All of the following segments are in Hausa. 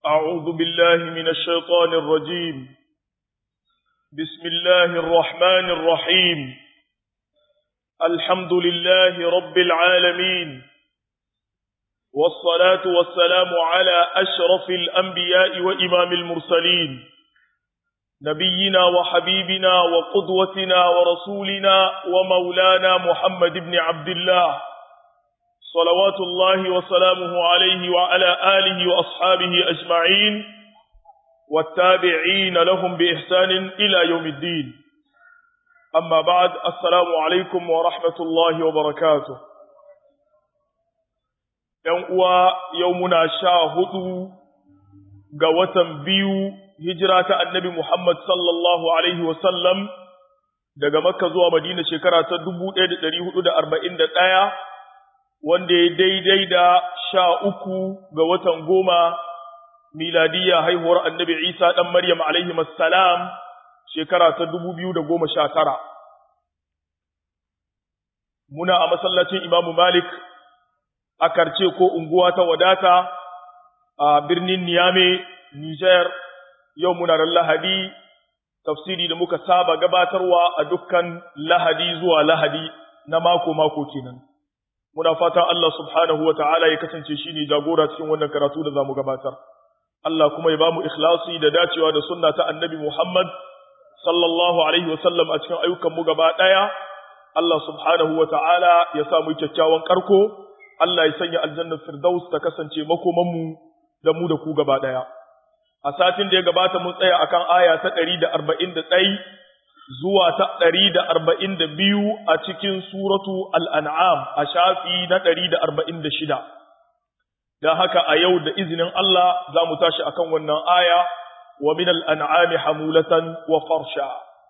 أعوذ بالله من الشيطان الرجيم بسم الله الرحمن الرحيم الحمد لله رب العالمين والصلاة والسلام على أشرف الأنبياء وإمام المرسلين نبينا وحبيبنا وقدوتنا ورسولنا ومولانا محمد بن عبد الله صلوات الله وسلامه عليه وعلى آله وأصحابه أجمعين والتابعين لهم بإحسان إلى يوم الدين أما بعد السلام عليكم ورحمة الله وبركاته يوم يومنا شاهد قوة بيو هجرة النبي محمد صلى الله عليه وسلم daga Makka zuwa Madina shekara ta 1441 wanda ya daidai da sha uku ga watan goma miladiyya haihuwar annabi Isa ɗan Maryam alaihi salam shekara ta dubu biyu da goma sha tara. Muna a masallacin Imamu Malik a karce ko unguwa ta wadata a birnin Niyame, Nijar, yau muna ran Lahadi, tafsiri da muka saba gabatarwa a dukkan Lahadi zuwa Lahadi na mako-mako kenan. muna fata Allah subhanahu wa ta'ala ya kasance shi ne jagora cikin wannan karatu da za mu gabatar. Allah kuma ya ba mu ikhlasi da dacewa da sunna ta annabi Muhammad sallallahu Alaihi wasallam a cikin ayyukanmu gaba ɗaya. Allah subhanahu wa ta'ala ya sa mu kyakkyawan ƙarko, Allah ya sanya aljannar Firdaus ta kasance makomanmu da mu da ku gaba ɗaya. A satin da ya gabata mun tsaya akan aya ta ɗari da arba'in da ɗai zuwa ta ɗari da arba'in da biyu a cikin suratu al'an'am a shafi na ɗari da arba'in da shida. Don haka a yau da izinin Allah za mu tashi a kan wannan aya wa min al'an'ami hamulatan wa farsha.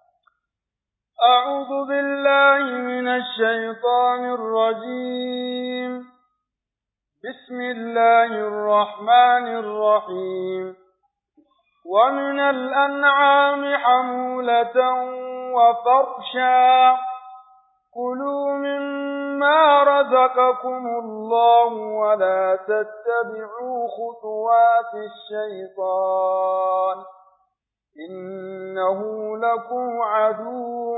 أعوذ بالله من الشيطان الرجيم بسم الله الرحمن الرحيم ومن الأنعام حمولة وفرشا كلوا مما رزقكم الله ولا تتبعوا خطوات الشيطان إنه لكم عدو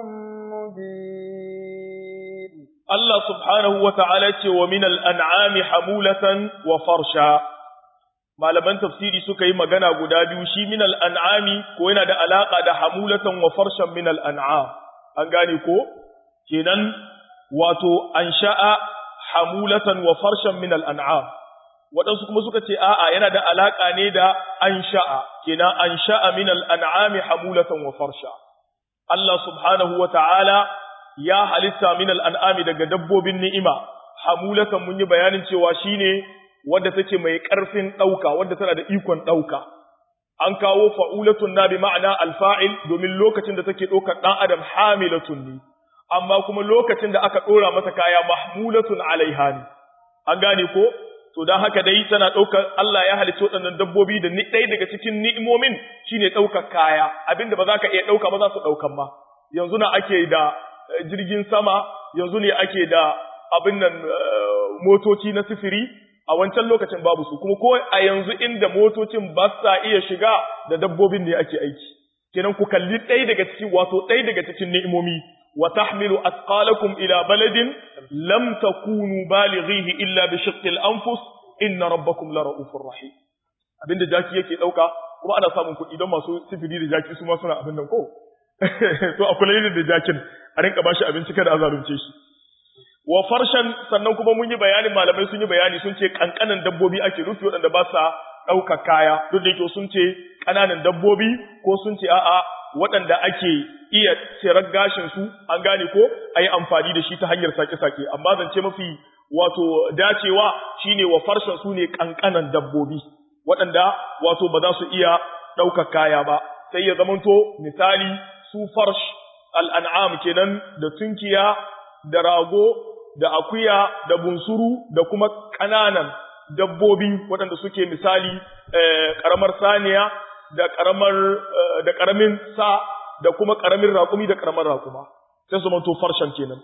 مبين الله سبحانه وتعالى ومن الأنعام حمولة وفرشا malaman tafsiri suka yi magana guda biyu shi min al'an'ami ko yana da alaƙa da hamulatan wa farshen min al'an'am, an gane ko? Kenan wato an sha'a hamulatan wa farshen min al'an'am, waɗansu kuma suka ce a'a yana da alaƙa ne da an sha'a, kenan an sha'a min al'an'ami hamulatan wa farsha. Allah subhanahu wa ta'ala ya halitta min al'an'ami daga dabbobin ni'ima, hamulatan mun yi bayanin cewa shi ne wadda take mai ƙarfin ɗauka, wadda tana da ikon ɗauka. An kawo fa'ulatun na bi ma'ana alfa'il domin lokacin da take ɗaukar ɗan adam hamilatun ne, amma kuma lokacin da aka ɗora masa kaya mahmulatun alaiha ne. An gane ko? To don haka dai tana ɗaukar Allah ya halicci waɗannan dabbobi da ɗaya daga cikin ni'imomin shine ɗaukar kaya, abinda ba za ka iya ɗauka ba za su ɗaukan ma. Yanzu na ake da jirgin sama, yanzu ne ake da abin nan motoci na sifiri, a wancan lokacin babu su kuma ko a yanzu inda motocin ba sa iya shiga da dabbobin ne ake aiki kenan ku kalli ɗaya daga cikin wato ɗaya daga cikin ni'imomi wa tahmilu asqalakum ila baladin lam takunu balighihi illa bi shiqqil anfus inna rabbakum la ra'ufur rahim abinda jaki yake dauka kuma ana samun kuɗi don masu sifiri da jaki su ma suna abin nan ko to a kula da jakin a rinka bashi abinci kada a zalunce shi wa farshen sannan kuma mun yi bayanin malamai sun yi bayani sun ce kankanan dabbobi ake rufi waɗanda ba sa ɗauka kaya duk da yake sun ce ƙananan dabbobi ko sun ce a'a waɗanda ake iya tsirar gashin su an gane ko a yi amfani da shi ta hanyar sake-sake amma zance mafi wato dacewa shine wa farshen su ne kankanan dabbobi waɗanda wato ba za su iya ɗauka kaya ba sai ya zamanto misali su farsh al'an'am kenan da tunkiya da rago da akuya da bunsuru da kuma ƙananan dabbobi waɗanda suke misali ƙaramar saniya da ƙaramar da ƙaramin sa da kuma ƙaramin raƙumi da ƙaramar raƙuma sai su manto farshen kenan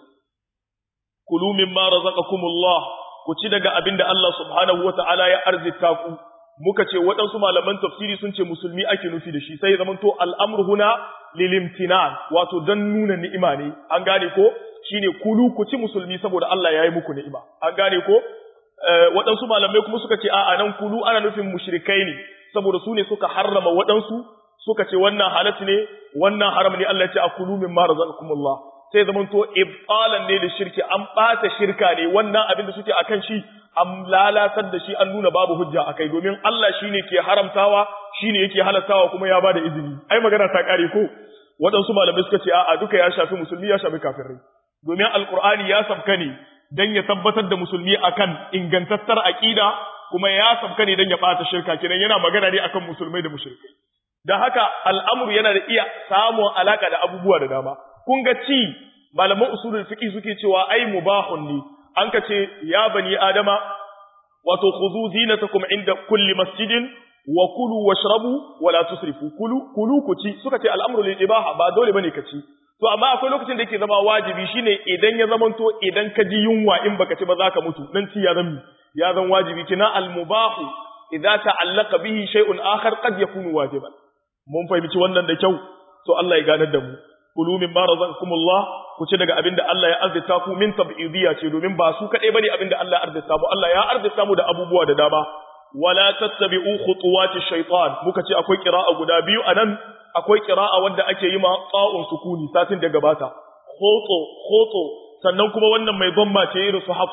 kulu mimma razaqakumullah ku ci daga abin da Allah subhanahu wata'ala ya arzita ku muka ce waɗansu malaman tafsiri sun ce musulmi ake nufi da shi sai zaman to al'amru huna lilimtinan wato dan nuna ni'ima ne an gane ko shine kulu ku ci musulmi saboda Allah ya yi muku ni'ima an gane ko waɗansu malamai kuma suka ce a'a nan kulu ana nufin mushrikai ne saboda su ne suka harrama waɗansu suka ce wannan halat ne wannan haram ne Allah ya ce akulu mimma razaqakumullah sai zaman to ibtalan ne da shirki an bata shirka ne wannan abin da suke akan shi an lalatar da shi an nuna babu hujja akai domin Allah shine ke haramtawa shine yake halattawa kuma ya bada izini ai magana ta kare ko waɗansu malamai suka ce a'a duka ya shafi musulmi ya shafi kafirai domin alqur'ani ya sabka ne dan ya tabbatar da musulmi akan ingantattar aqida kuma ya sabka ne dan ya bata shirka kenan yana magana ne akan musulmai da mushrikai da haka al'amuru yana da iya samun alaka da abubuwa da dama kun ga ci malaman usulul fiqh suke cewa ai mubahun ne an ka ce ya bani adama wato khudhu zinatakum inda kulli masjidin wa kulu washrabu wa la tusrifu kulu kulu ku ci suka ce al'amru lil ibaha ba dole bane ka ci to amma akwai lokacin da yake zama wajibi shine idan ya zamanto idan ka ji yunwa in baka ci ba za ka mutu dan ci ya zama ya zan wajibi kina al mubahu idza ta'allaqa bihi shay'un akhar qad yakunu wajiban mun fahimci wannan da kyau to Allah ya ganar da mu kulu min ma razaqakumullah ku ci daga abinda Allah ya arzita ku min tab'idiyya ce domin ba su kadai bane abinda Allah ya arzita mu Allah ya arzita mu da abubuwa da dama wala tattabi'u khutuwati shaytan muka ce akwai qira'a guda biyu anan akwai qira'a wanda ake yi ma qa'un sukuni satin da gabata khutu khutu sannan kuma wannan mai gomma ce irin su haf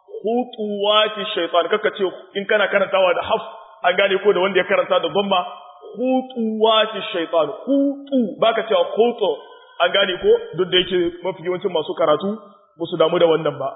khutuwati shaytan kaka ce in kana karantawa da haf an gane ko da wanda ya karanta da gomma khutuwati shaytan khutu baka cewa khutu an gane ko duk da yake mafi yawancin masu karatu ba su damu da wannan ba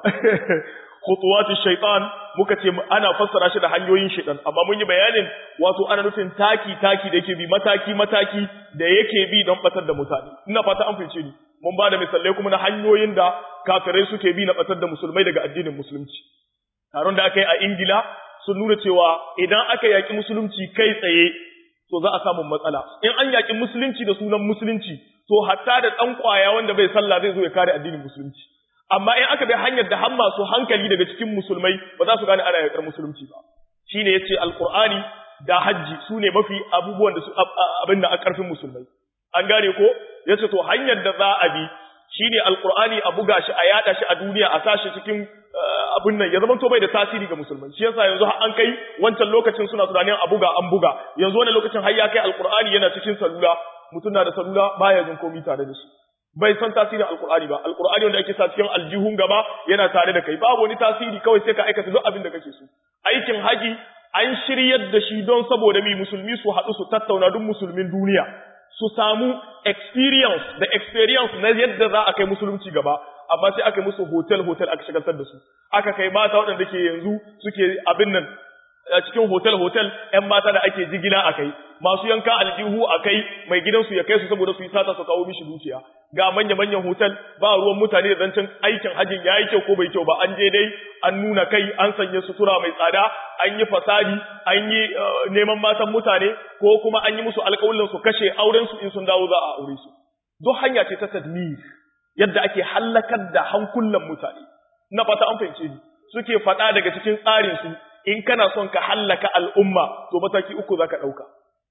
khutuwati shaytan muka ce ana fassara shi da hanyoyin shaytan amma mun yi bayanin wato ana nufin taki taki da yake bi mataki mataki da yake bi don batar da mutane ina fata an fice ni mun ba da misalai kuma na hanyoyin da kafirai suke bi na batar da musulmai daga addinin musulunci taron da aka yi a ingila sun nuna cewa idan aka yaki musulunci kai tsaye to za a samu matsala in an yaki musulunci da sunan musulunci to hatta da ɗan ƙwaya wanda bai sallah zai zo ya kare addinin musulunci amma in aka bi hanyar da har masu hankali daga cikin musulmai ba za su gane ana yaƙar musulunci ba shine yace alqur'ani da hajji su ne mafi abubuwan da su abin da a ƙarfin musulmai an gane ko yace to hanyar da za a bi shine alqur'ani a buga shi a yada shi a duniya a sashi cikin abin nan ya zama to bai da tasiri ga musulmai shi yasa yanzu an kai wancan lokacin suna tunanin a buga an buga yanzu wannan lokacin har ya kai alqur'ani yana cikin salula mutum na da salula baya jin komai tare da shi bai san tasirin alqur'ani ba alqur'ani wanda ake sa cikin aljihun gaba yana tare da kai babu wani tasiri kawai sai ka aikata duk abin da kake so aikin haji an shiryar da shi don saboda mi musulmi su haɗu su tattauna duk musulmin duniya su samu experience da experience na yadda za a kai musulunci gaba amma sai aka musu hotel hotel aka shagaltar da su aka kai mata waɗanda ke yanzu suke abin nan a cikin hotel hotel ƴan mata da ake jigila a kai masu yanka aljihu a kai mai gidansu ya kai su saboda su yi sata su kawo mishi dukiya ga manya manyan hotel ba ruwan mutane da zancen aikin hajjin ya yi kyau ko bai kyau ba an je dai an nuna kai an sanya sutura mai tsada an yi fasadi an yi neman matan mutane ko kuma an yi musu alƙawulin su kashe auren su in sun dawo za a aure su duk hanya ce ta tadmir yadda ake hallakar da hankulan mutane na fata an fahimce ni suke faɗa daga cikin tsarin su in kana son ka hallaka al'umma to mataki uku zaka ɗauka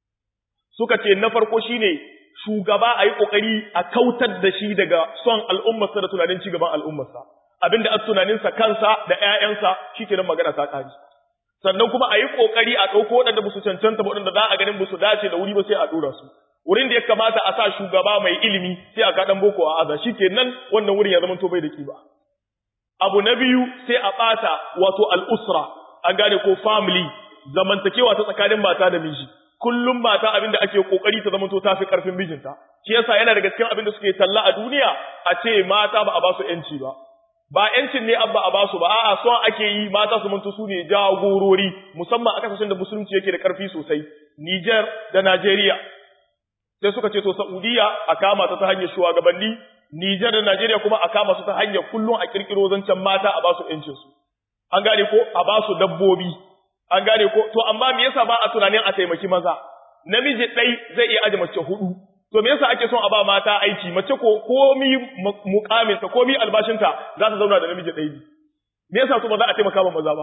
suka ce na farko shine shugaba a yi ƙoƙari a kautar da shi daga son al'ummarsa da tunanin cigaban al'ummarsa abinda a tunaninsa kansa da ‘ya'yansa shi ke nan magana ta ƙari sannan kuma a yi ƙoƙari a ɗauko waɗanda ba su cancanta ba waɗanda za a ganin ba su dace da wuri ba sai a ɗora su wurin da ya kamata a sa shugaba mai ilimi sai a kaɗan boko a aza shi ke nan wannan wurin ya zama to bai da kiba abu na biyu sai a ɓata wato al'usra an gane ko family zamantakewa ta tsakanin mata da miji kullum mata abin da ake kokari ta zama to tafi karfin mijinta shi yasa yana daga cikin abin da suke talla a duniya a ce mata ba a ba su yanci ba ba yancin ne abba a ba su ba a'a son ake yi mata su manto su ne jagorori musamman a kasashen da musulunci yake da karfi sosai Niger da Najeriya sai suka ce to Saudiya a kama ta ta hanyar shugabanni Niger da Najeriya kuma a kama su ta hanyar kullum a kirkiro zancen mata a ba su yancin su an gane ko a ba su dabbobi an gane ko to amma me yasa ba a tunanin a taimaki maza namiji ɗai zai iya aje mace hudu to me yasa ake son a ba mata aiki mace ko komi mukamin ta komi albashinta za ta zauna da namiji ɗai me yasa su ba za a taimaka ba maza ba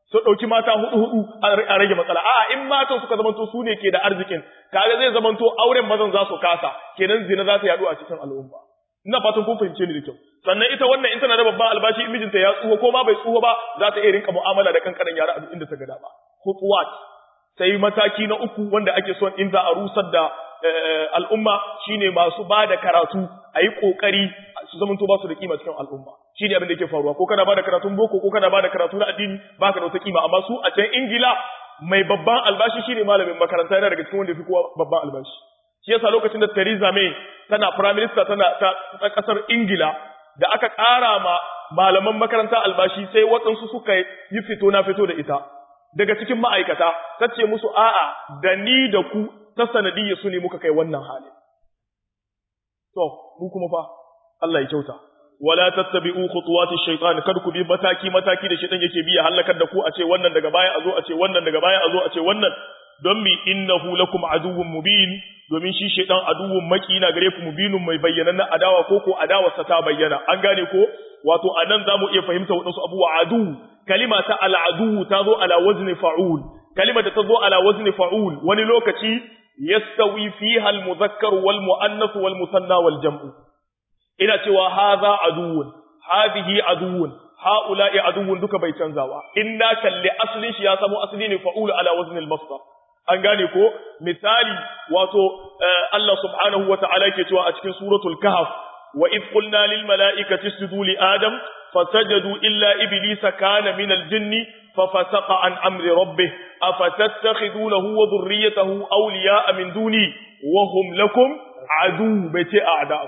su ɗauki mata hudu hudu a rage matsala a'a in matan suka zamanto su ne ke da arzikin kaga zai zamanto auren mazan za su kasa kenan zina za ta yaɗu a cikin al'umma ina fatan kun fahimce ni da kyau sannan ita wannan in tana da babban albashi in mijinta ya tsuho ko ma bai tsuho ba za ta iya rinka mu'amala da kankanan yara a duk inda ta ga dama khutuwat sai mataki na uku wanda ake son in za a rusar da al'umma shine masu ba da karatu a yi ƙoƙari su zamanto ba su da kima cikin al'umma shi ne abin da yake faruwa ko kana ba da karatun boko ko kana ba da karatu na addini ba ka da wata kima amma su a can ingila mai babban albashi shi ne malamin makaranta yana daga cikin wanda fi kowa babban albashi shi yasa lokacin da Theresa May tana prime minister tana ta, kasar ingila da aka ƙara ma malaman makaranta albashi sai waɗansu suka yi fito na fito da ita daga cikin ma'aikata ta ce musu a'a da ni da ku ta sanadiyya su ne muka kai wannan hali. To, mu kuma fa, Allah ya kyauta. Wala tattabi'u khutuwati shaytan kar ku bi mataki mataki da shaytan yake bi ya halakar da ku a ce wannan daga baya a zo a ce wannan daga baya a zo a ce wannan don mi innahu lakum aduwwun mubin domin shi shaytan aduwwun maki na gare ku mubinun mai bayyana na adawa ko ko adawarsa ta bayyana an gane ko wato anan zamu iya fahimta wadansu abubuwa adu kalima ta al'adu ta zo ala wazni fa'ul kalima da ta zo ala wazni fa'ul wani lokaci yastawi fiha al-mudhakkar wal muannath wal musanna wal jam'u ina cewa hadha aduwwun hadhihi aduwwun haula'i aduwwun duka bai canzawa inna kalli aslin shi ya samu asli ne fa'ul ala wazni al-masdar an gane ko misali wato Allah subhanahu wa ta'ala yake cewa a cikin suratul kahf wa id qulna lil mala'ikati isjudu li adam fasajadu illa iblisa kana min al-jinni ففسق عن أمر ربه أفتتخذونه وذريته أولياء من دوني وهم لكم عدو بيتي أعداء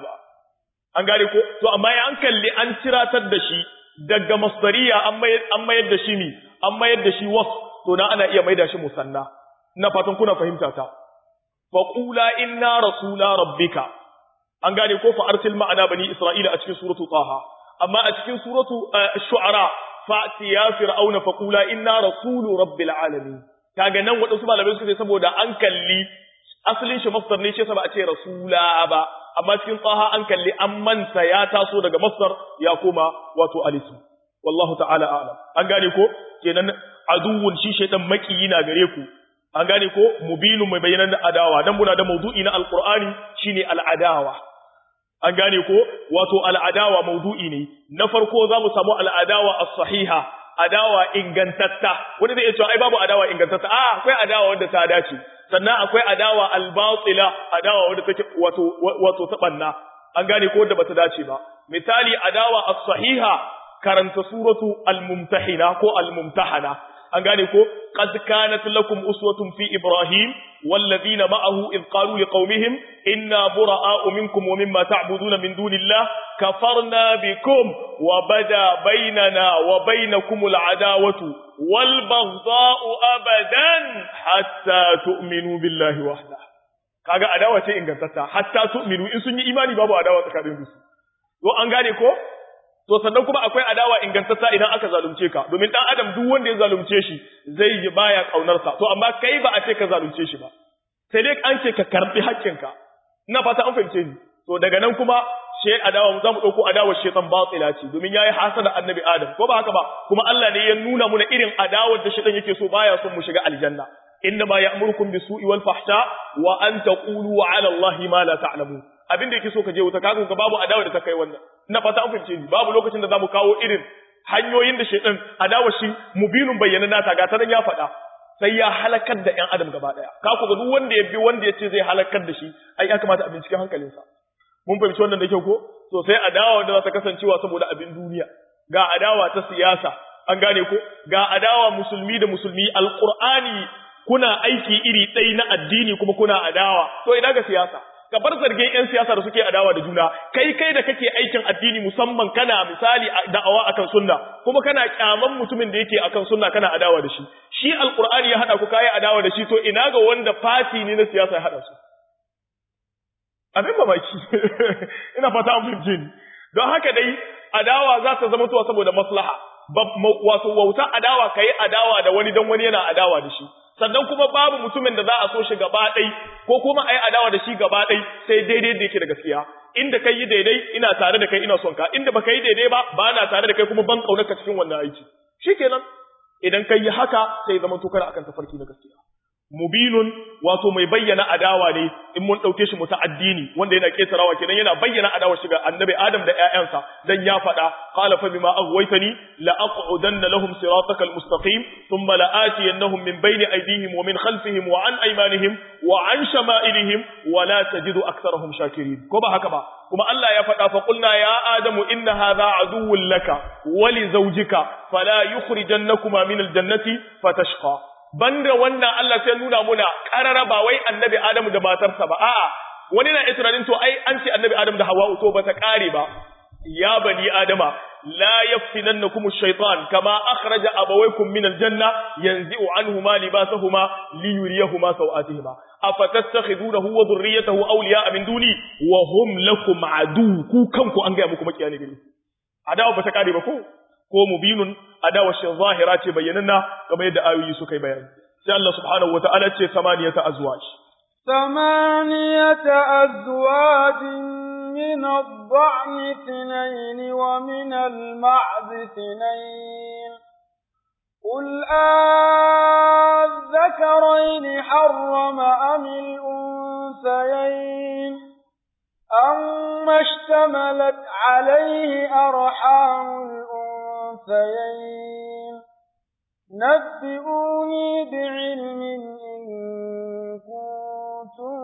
an gane ko to amma ya an kalli an ciratar da shi daga masdariya an mayar da shi mi an mayar da shi was to na ana iya maida shi musanna ina fatan kuna fahimta ta fa qula inna rasula rabbika an gane ko fa arsil ma'ana bani isra'ila a cikin suratu taha amma a cikin suratu shu'ara fa'ti ya fir'auna fa qula inna rasulu rabbil alamin kaga nan wadansu malamai suka ce saboda an kalli asalin shi masdar ne shi ba a ce rasula ba amma cikin tsaha an kalli an manta ya taso daga masdar ya koma wato alisu wallahu ta'ala a'lam an gane ko kenan aduwwun shi shaytan makiyi na gare ku an gane ko mubinun mai bayanan da adawa dan muna da mawdu'i na alqur'ani shine al'adawa an gane ko wato al'adawa maudu'i ne na farko za mu samu al'adawa as-sahiha adawa ingantatta wanda zai iya cewa ai babu adawa ingantatta a akwai adawa wanda ta dace sannan akwai adawa al-batila adawa wanda take wato wato ta banna an gane ko wanda bata dace ba misali adawa as-sahiha karanta suratu al-mumtahina ko al-mumtahana an gane ko qad kanat lakum uswatun fi ibrahim walladhina ma'ahu id qalu liqaumihim inna bura'a'u minkum wa mimma ta'buduna min dunillah kafarna bikum wa bada bainana wa bainakum al'adawatu wal baghdha'u abadan hatta tu'minu billahi wahda kaga adawa ce ingantatta hatta tu'minu in sun yi imani babu adawa tsakanin su to an gane ko to sannan kuma akwai adawa ingantatta idan aka zalunce ka domin dan adam duk wanda ya zalunce shi zai yi baya kaunar sa to amma kai ba a ce ka zalunce shi ba sai dai an ce ka karbi haƙƙinka ina fata an fahimce ni to daga nan kuma she adawa za mu dauko adawar shaytan batila ce domin yayi hasada annabi adam ko ba haka ba kuma Allah ne ya nuna muna irin adawar da shaytan yake so baya son mu shiga aljanna inna ma ya'murukum bisu'i wal fahsha wa an taqulu 'ala allahi ma la ta'lamun abin da yake so ka je wuta kaga ga babu adawa da ta kai wannan ina fata an fahimce ni babu lokacin da zamu kawo irin hanyoyin da shaytan adawa shi mubinun bayyana nata ga ta nan ya faɗa sai ya halakar da ƴan adam gaba daya ka ku ga duk wanda ya bi wanda ya ce zai halakar da shi ai ya kamata a bincike hankalinsa mun fahimci wannan da kyau ko to sai adawa wanda za ta kasancewa saboda abin duniya ga adawa ta siyasa an gane ko ga adawa musulmi da musulmi alqur'ani kuna aiki iri ɗaya na addini kuma kuna adawa to ina ga siyasa ka bar zargin yan siyasa da suke adawa da juna kai kai da kake aikin addini musamman kana misali da'awa akan sunna kuma kana kyaman mutumin da yake akan sunna kana adawa da shi shi alqur'ani ya hada ku kai adawa da shi to ina ga wanda fati ne na siyasa ya hada su abin mamaki ina fata an fahimce ni don haka dai adawa za ta zama tuwa saboda maslaha wato wauta adawa kai adawa da wani dan wani yana adawa da shi sannan kuma babu mutumin da za a so shi gaba ɗai ko kuma a yi adawa da shi gaba ɗai sai daidai da yake da gaskiya inda kai yi daidai ina tare da kai ina son ka inda baka yi daidai ba ba na tare da kai kuma ban kaunar ka cikin wannan aiki shikenan idan kai haka sai zama to kana akan tafarki na gaskiya mubinun wato mai bayyana adawa ne in mun dauke shi muta'addini wanda yana ketarawa kenan yana bayyana adawa shiga annabi adam da ƴaƴansa dan ya faɗa qala fa bima aghwaytani la aq'udanna lahum siratakal mustaqim thumma la atiyannahum min bayni aydihim wa min khalfihim wa an aymanihim wa an shama'ilihim wa la tajidu aktharahum shakirin ko ba haka ba kuma Allah ya faɗa fa qulna ya adamu inna hadha aduwwun laka wa li zawjika fala yukhrijannakuma min aljannati fatashqa banda wannan Allah sai nuna muna karara ba wai annabi Adamu da matarsa ba a'a wani na tunanin to ai an ce annabi Adamu da Hawwa to ba ta kare ba ya bani Adama la yaftinannakum ash-shaytan kama akhraja abawaykum min al-janna yanzi'u anhuma libasahuma liyuriyahuma sawatihima afatattakhidunahu wa dhurriyyatahu awliya'a min duni wa hum lakum adu ku kanku an ga muku makiyani gari adawa ba ta kare ba ko ko mubinun adawar shi zahira ce bayyananna kamar yadda ayoyi suka yi bayani sai Allah subhanahu wata'ala ce samaniyata azwaj samaniyata azwaj min ad-da'n ithnayn wa min al-ma'z ithnayn قل أذكرين حرم أم الأنثيين أما اشتملت عليه أرحام الأنثيين نبئوني بعلم إن كنتم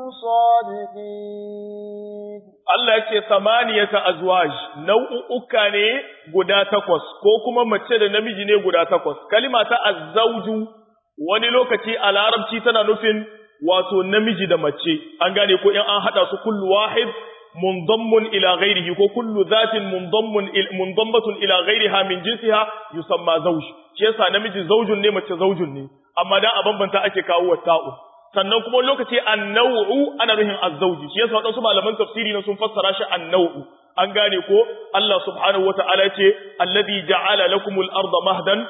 صادقين Allah ya ce samaniyata azwaj nau'uka ne guda takwas ko kuma mace da namiji ne guda takwas kalima ta azzauju wani lokaci a larabci tana nufin wato namiji da mace an gane ko in an hada su kullu wahid منضم إلى غيره وكل ذات منضم منضمة إلى غيرها من جنسها يسمى زوج shi yasa namiji zaujun ne mace zaujun ne amma dan a bambanta ake kawo wa ta'u sannan kuma lokaci an-naw'u ana nuhin az-zawji shi yasa wadansu malaman tafsiri ne sun fassara shi an-naw'u an gane ko Allah subhanahu wata'ala ce alladhi ja'ala lakumul arda mahdan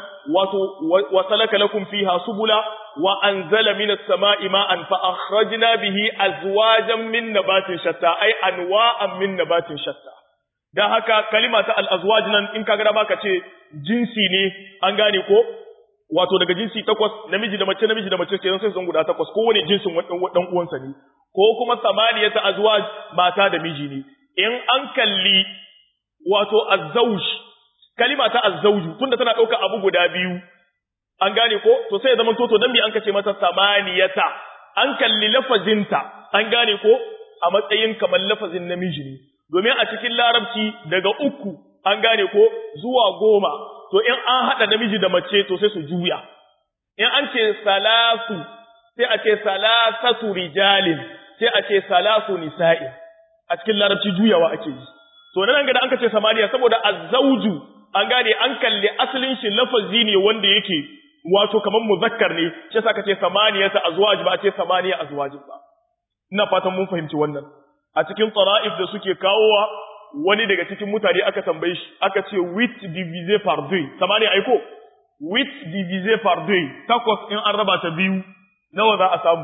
wa salaka lakum fiha subula wa anzala minas sama'i ma'an fa akhrajna bihi azwajan min nabatin shatta ay anwa'an min nabatin shatta dan haka kalima ta al-azwaj nan in kaga da baka ce jinsi ne an gane ko wato daga jinsi takwas namiji da mace namiji da mace kenan sai sun guda takwas kowane jinsin dan uwansa ne ko kuma samaniyata azwaj mata da miji ne in an kalli wato azzauj kalima ta azzauju tunda tana ɗauka abu guda biyu an gane ko to sai ya zama toto dan bi an kace mata samaniyata an kalli lafazinta an gane ko a matsayin kamar lafazin namiji ne domin a cikin larabci daga uku an gane ko zuwa goma to in an haɗa namiji da mace to sai su juya in an ce salasu sai a ce salasatu rijalin sai a ce salasu nisa'i a cikin larabci juyawa ake yi to nan ga da an ce samaniya saboda azzauju an gane an kalli asalin shi lafazi ne wanda yake wato kaman muzakkar ne shi yasa kace samaniyata azwaj ba a ce samaniya azwaj ba ina fatan mun fahimci wannan a cikin qara'if da suke kawowa wani daga cikin mutane aka tambaye shi aka ce with divisé par deux samaniya aiko with divisé par deux takwas in an raba ta biyu nawa za a samu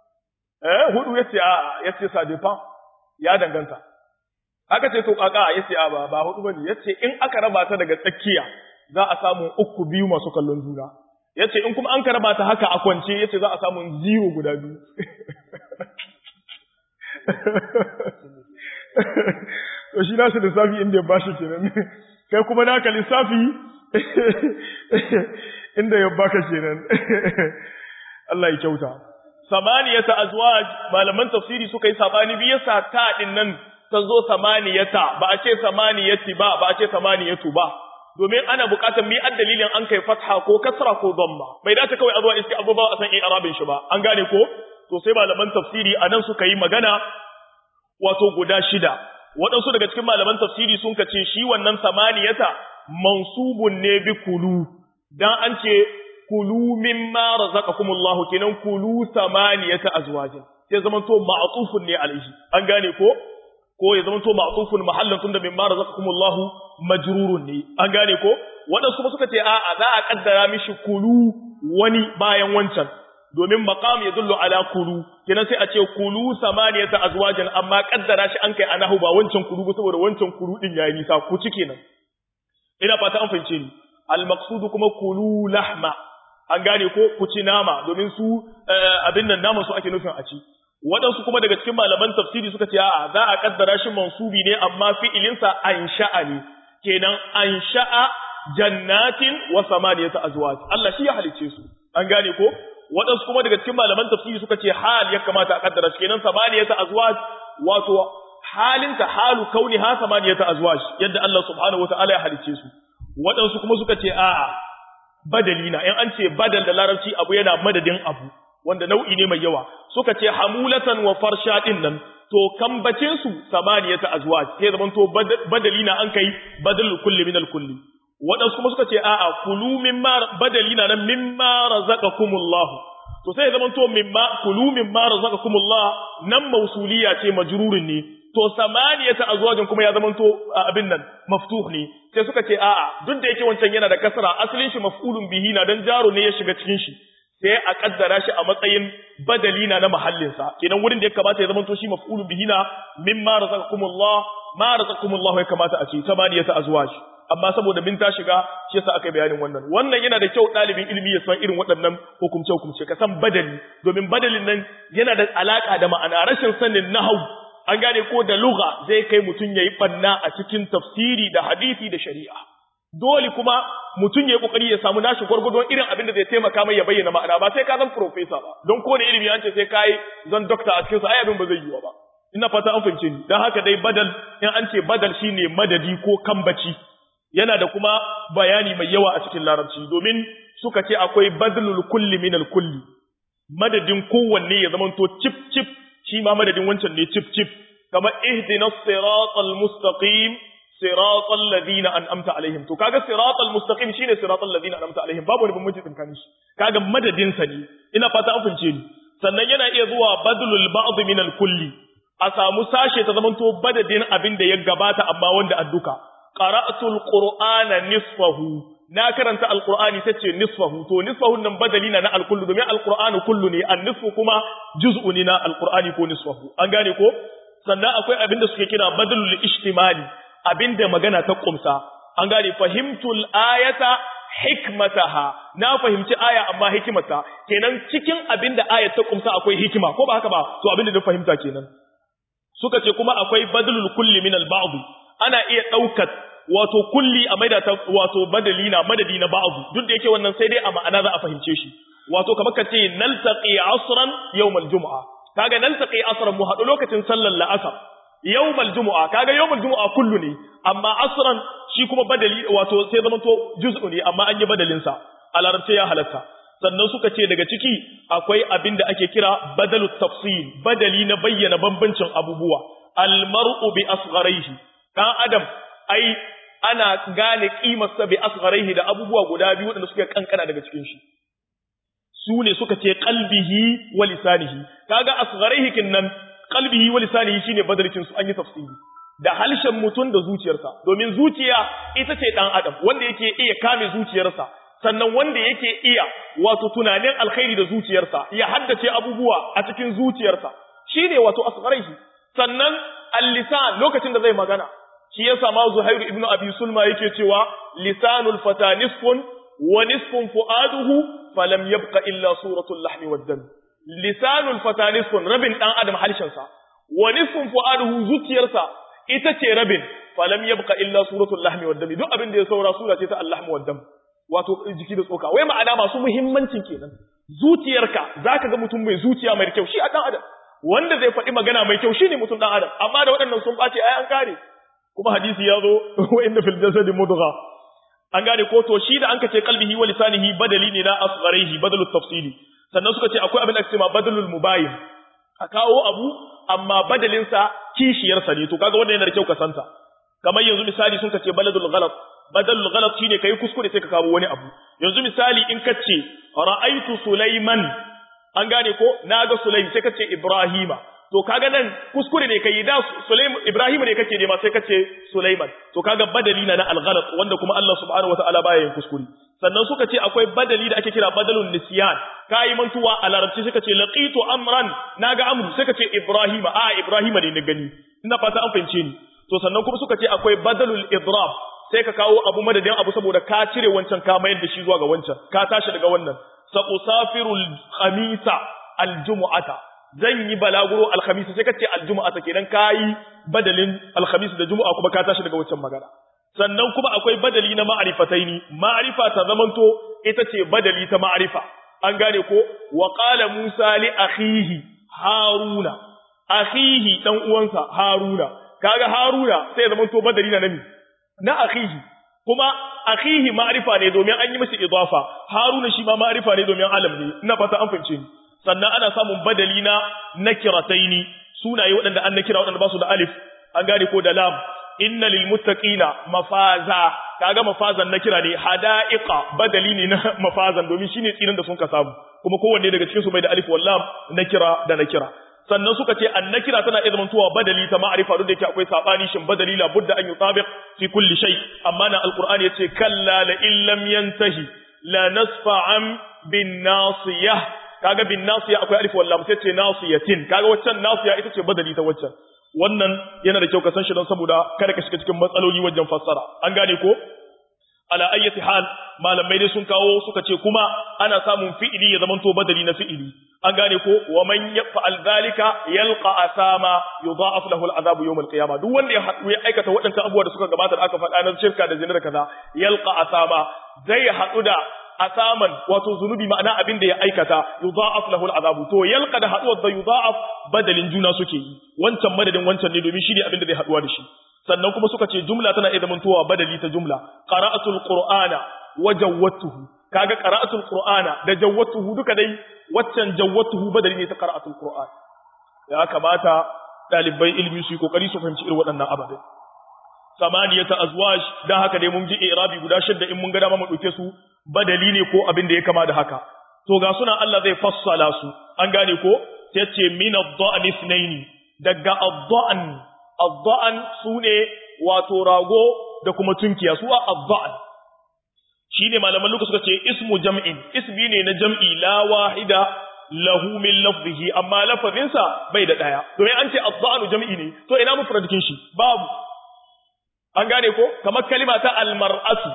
eh hudu yace a yace ça dépend ya danganta aka ce to kaka yace a ba ba hudu bane yace in aka raba ta daga tsakiya za a samu uku biyu masu kallon juna yace in kuma an ka raba ta haka a kwance yace za a samu zero guda biyu to shi nasu lissafi inda ya bashi kenan kai kuma naka lissafi inda ya baka kenan Allah ya kyauta samaniyata azwaj malaman tafsiri suka yi sabani biyu sa ta din nan ta zo samaniyata ba a ce samaniyati ba ba a ce samaniyatu ba domin ana bukatar mi an dalilin an kai fatha ko kasra ko dhamma bai dace kawai a zuwa iske abubuwa a san in arabin shi ba an gane ko to sai malaman tafsiri anan suka yi magana wato guda shida waɗansu daga cikin malaman tafsiri sun kace shi wannan samaniyata mansubun ne bi kulu dan an ce kulu mimma razaqakumullahu kenan kulu samaniyata azwajin sai zaman to ma'tufun ne alaihi an gane ko ko ya zaman to ma'tufun mahallan tunda mimma razaqakumullahu majrurun ne an gane ko waɗansu kuma suka ce a'a za a kaddara mishi kulu wani bayan wancan domin maqam ya dullu ala kulu kenan sai a ce kulu samaniyata azwajan amma kaddara shi an kai anahu ba wancan kulu ba saboda wancan kulu din yayi nisa ku ci kenan ina fata an fahimce ni al maqsud kuma kulu lahma an gane ko ku ci nama domin su abin nan nama su ake nufin a ci waɗansu kuma daga cikin malaman tafsiri suka ce a'a za a kaddara shi mansubi ne amma fi'ilinsa ansha'a ne kenan ansha'a jannatin wa samaniyata azwaj Allah shi ya halice su an gane ko waɗansu kuma daga cikin malaman tafsiri suka ce hal ya kamata a kaddara shi kenan samaniyata azwaj wato halinta halu kauni ha samaniyata azwaj yadda Allah subhanahu wataala ya halice su waɗansu kuma suka ce a'a badali na in an ce badal da larabci abu yana madadin abu wanda nau'i ne mai yawa suka ce hamulatan wa farsha din nan to kambacin su samaniyata azwaj sai zaman to badali na an kai badal kulli min al kulli wadansu kuma suka ce a'a kulu mimma badali na nan mimma razaqakumullah to sai zaman to mimma kulu mimma razaqakumullah nan mausuliya ce majrurin ne to samaniyata azwajin kuma ya zaman to abin nan maftuh ne sai suka ce a'a duk da yake wancan yana da kasra asalin shi maf'ulun bihi na dan jaro ne ya shiga cikin shi sai a kaddara shi a matsayin badali na na mahallinsa kenan wurin da ya kamata ya zama to shi maf'ulun bihi na mimma razaqakumullah ma razaqakumullah ya kamata a ce samaniyata azwaj amma saboda min ta shiga shi yasa aka bayanin wannan wannan yana da kyau dalibin ilimi ya san irin waɗannan hukumce hukumce ka san badali domin badalin nan yana da alaka da ma'ana rashin sanin nahwu an gane ko da lugha zai kai mutun yayi banna a cikin tafsiri da hadisi da shari'a dole kuma mutum ya yi kokari ya samu nashi gwargwadon irin abin da zai taimaka mai ya bayyana ma'ana ba sai ka zan profesa ba don ko da ilimi an ce sai kai zan dokta a cikin sa ai abin ba zai yi ba ina fata an fahimce ni dan haka dai badal in an ce badal shine madadi ko kambaci yana da kuma bayani mai yawa a cikin larabci domin suka ce akwai badlul kulli min al kulli madadin kowanne ya zamanto chip chip shi ma madadin wancan ne chip chip kamar ihdinas siratal mustaqim siratal ladina an'amta alaihim to kaga siratal mustaqim shine siratal ladina an'amta alaihim babu wani bambanci tsakanin shi kaga madadin sa ne ina fata an fince ni sannan yana iya zuwa badlul ba'd min al kulli a samu sashe ta zamanto badadin abin da ya gabata amma wanda adduka qara'atul qur'ana nisfahu na karanta alqur'ani tace nisfahu to nisfahu nan badali na na alkullu domin alqur'anu kullu ne an nisfu kuma juz'u ne na alqur'ani ko nisfahu an gane ko sannan akwai abin da suke kira badalul ijtimali abinda magana ta kumsa an gane fahimtul ayata hikmataha na fahimci aya amma hikimata kenan cikin abinda ayat ta kumsa akwai hikima ko ba haka ba to abinda na fahimta kenan suka ce kuma akwai badalul kulli min al ana iya daukar wato kulli a maida ta wato badali na madadi na ba'd duk da yake wannan sai dai a ma'ana za a fahimce shi wato kamar ka ce naltaqi asran yawmal jumu'a kaga naltaqi asran mu hadu lokacin sallar la'asar yawmal jumu'a kaga yawmal jumu'a kullu ne amma asran shi kuma badali wato sai zama to juz'u ne amma an yi badalin sa a larabce ya halatta sannan suka ce daga ciki akwai abin da ake kira badalut tafsil badali na bayyana bambancin abubuwa almar'u bi asgharihi dan adam ai ana gane kimar sa bi asgharihi da abubuwa guda biyu wanda suke kankana daga cikin shi su ne suka ce qalbihi wa lisanihi kaga asgharihi kinnan qalbihi wa lisanihi shine badalcin su an yi tafsiri da halshen mutum da zuciyarsa domin zuciya ita ce dan adam wanda yake iya kame zuciyarsa sannan wanda yake iya wato tunanin alkhairi da zuciyarsa ya haddace abubuwa a cikin zuciyarsa shine wato asgharihi sannan al-lisan lokacin da zai magana shi yasa ma Zuhairu ibn Abi Sulma yake cewa lisanul fata nisfun wa nisfun fuaduhu falam yabqa illa suratul lahmi wad dam lisanul fata nisfun rabin dan adam harshen sa wa nisfun fuaduhu zuciyarsa ita ce rabin falam yabqa illa suratul lahmi wad dam duk abin da ya saura sura ce ta al-lahm wad dam wato jiki da tsoka wai ma'ana masu muhimmancin kenan zuciyarka zaka ga mutum mai zuciya mai kyau shi a dan adam wanda zai faɗi magana mai kyau shine mutum dan adam amma da waɗannan sun ɓace ai an kare kuma hadisi ya zo wa inna fil jasadi mudgha an gane ko to shi da an kace qalbihi wa lisanihi badali ne na asgharihi badalu tafsili sannan suka ce akwai abin da ake cewa badalul mubayin a kawo abu amma badalin sa kishiyar sa ne to kaga wannan yana da kyau ka santa kamar yanzu misali sun kace baladul ghalat badalul ghalat shine kai kuskure sai ka kawo wani abu yanzu misali in kace ra'aitu sulaiman an gane ko naga sulaim sai kace ibrahima to kaga nan kuskure ne kai da Sulaim Ibrahim ne kake nema sai kace Sulaiman to kaga badali na na al-ghalat wanda kuma Allah subhanahu wataala baya yin kuskure sannan suka ce akwai badali da ake kira badalun nisyan kai mantuwa a larabci suka ce laqitu amran naga amru sai kace Ibrahim a Ibrahim ne na gani ina fata an fahimce ni to sannan kuma suka ce akwai badalul idrab sai ka kawo abu madadin abu saboda ka cire wancan ka mayar da shi zuwa ga wancan ka tashi daga wannan sa usafiru al-khamisa al-jumu'ata zan yi balaguro al-khamisa sai kace al-jumu'ata kenan kai badalin al-khamis da jumu'a kuma ka tashi daga wancan magana sannan kuma akwai badali na ma'rifataini ma'rifa ta zamanto ita ce badali ta ma'rifa an gane ko wa qala musa li akhihi haruna akhihi dan uwansa haruna kaga haruna sai ya zamanto badali na nami na akhihi kuma akhihi ma'rifa ne domin an yi masa idafa haruna shi ma ma'rifa ne domin alam ne ina fata an fahimce ni sannan ana samun badali na nakirataini sunaye waɗanda an nakira waɗanda ba su da alif an gane ko da lam inna lil muttaqina mafaza kaga mafazan nakira ne hadaiqa badali ne na mafazan domin shine tsirin da sun ka samu kuma kowanne daga cikin su bai da alif wal lam nakira da nakira sannan suka ce annakira tana iya zamantowa badali ta ma'arifa duk da yake akwai sabani shin badali la budda an yutabiq fi kulli shay amma na alqur'ani yace kalla la illam yantahi la nasfa'an bin nasiyah kaga bin nasiya akwai alif wal lam sai ce nasiyatin kaga waccan nasiya ita ce badali ta waccan wannan yana da kyau ka san shi don saboda kada ka shiga cikin matsaloli wajen fassara an gane ko ala ayyati hal malamai dai sun kawo suka ce kuma ana samun fi'ili ya zamanto badali na fi'ili an gane ko wa man yaf'al zalika yalqa asama yudha'af lahu al'adabu yawm al-qiyamah duk wanda ya haɗu ya aikata waɗannan abubuwa da suka gabata da aka faɗa na shirka da zina da kaza yalqa asama zai haɗu da asaman wato zunubi ma'ana abin da ya aikata yudha'af lahu al'adabu to yalqa da haɗuwar da yudha'af badalin juna suke yi wancan madadin wancan ne domin shi ne abin da zai haɗuwa da shi sannan kuma suka ce jumla tana iya zamantowa badali ta jumla qara'atul qur'ana wa jawwatuhu kaga qara'atul qur'ana da jawwatuhu duka dai waccan jawwatuhu badali ne ta qara'atul qur'an ya kamata dalibai ilmi su yi kokari su fahimci irin waɗannan ababai samaniyata azwaj dan haka dai mun ji irabi guda shidda in mun ga dama mu dauke su badali ne ko abin da ya kama da haka to ga suna Allah zai fassala su an gane ko sai ce min ad-da'n ithnaini daga ad-da'n ad-da'n sune wato rago da kuma tunkiya su ad-da'n shine malaman luka suka ce ismu jam'in ismi ne na jam'i la wahida lahu min lafzihi amma lafazinsa bai da daya domin an ce ad-da'nu jam'i ne to ina mufradikin shi babu an gane ko kamar kalima ta al-mar'atu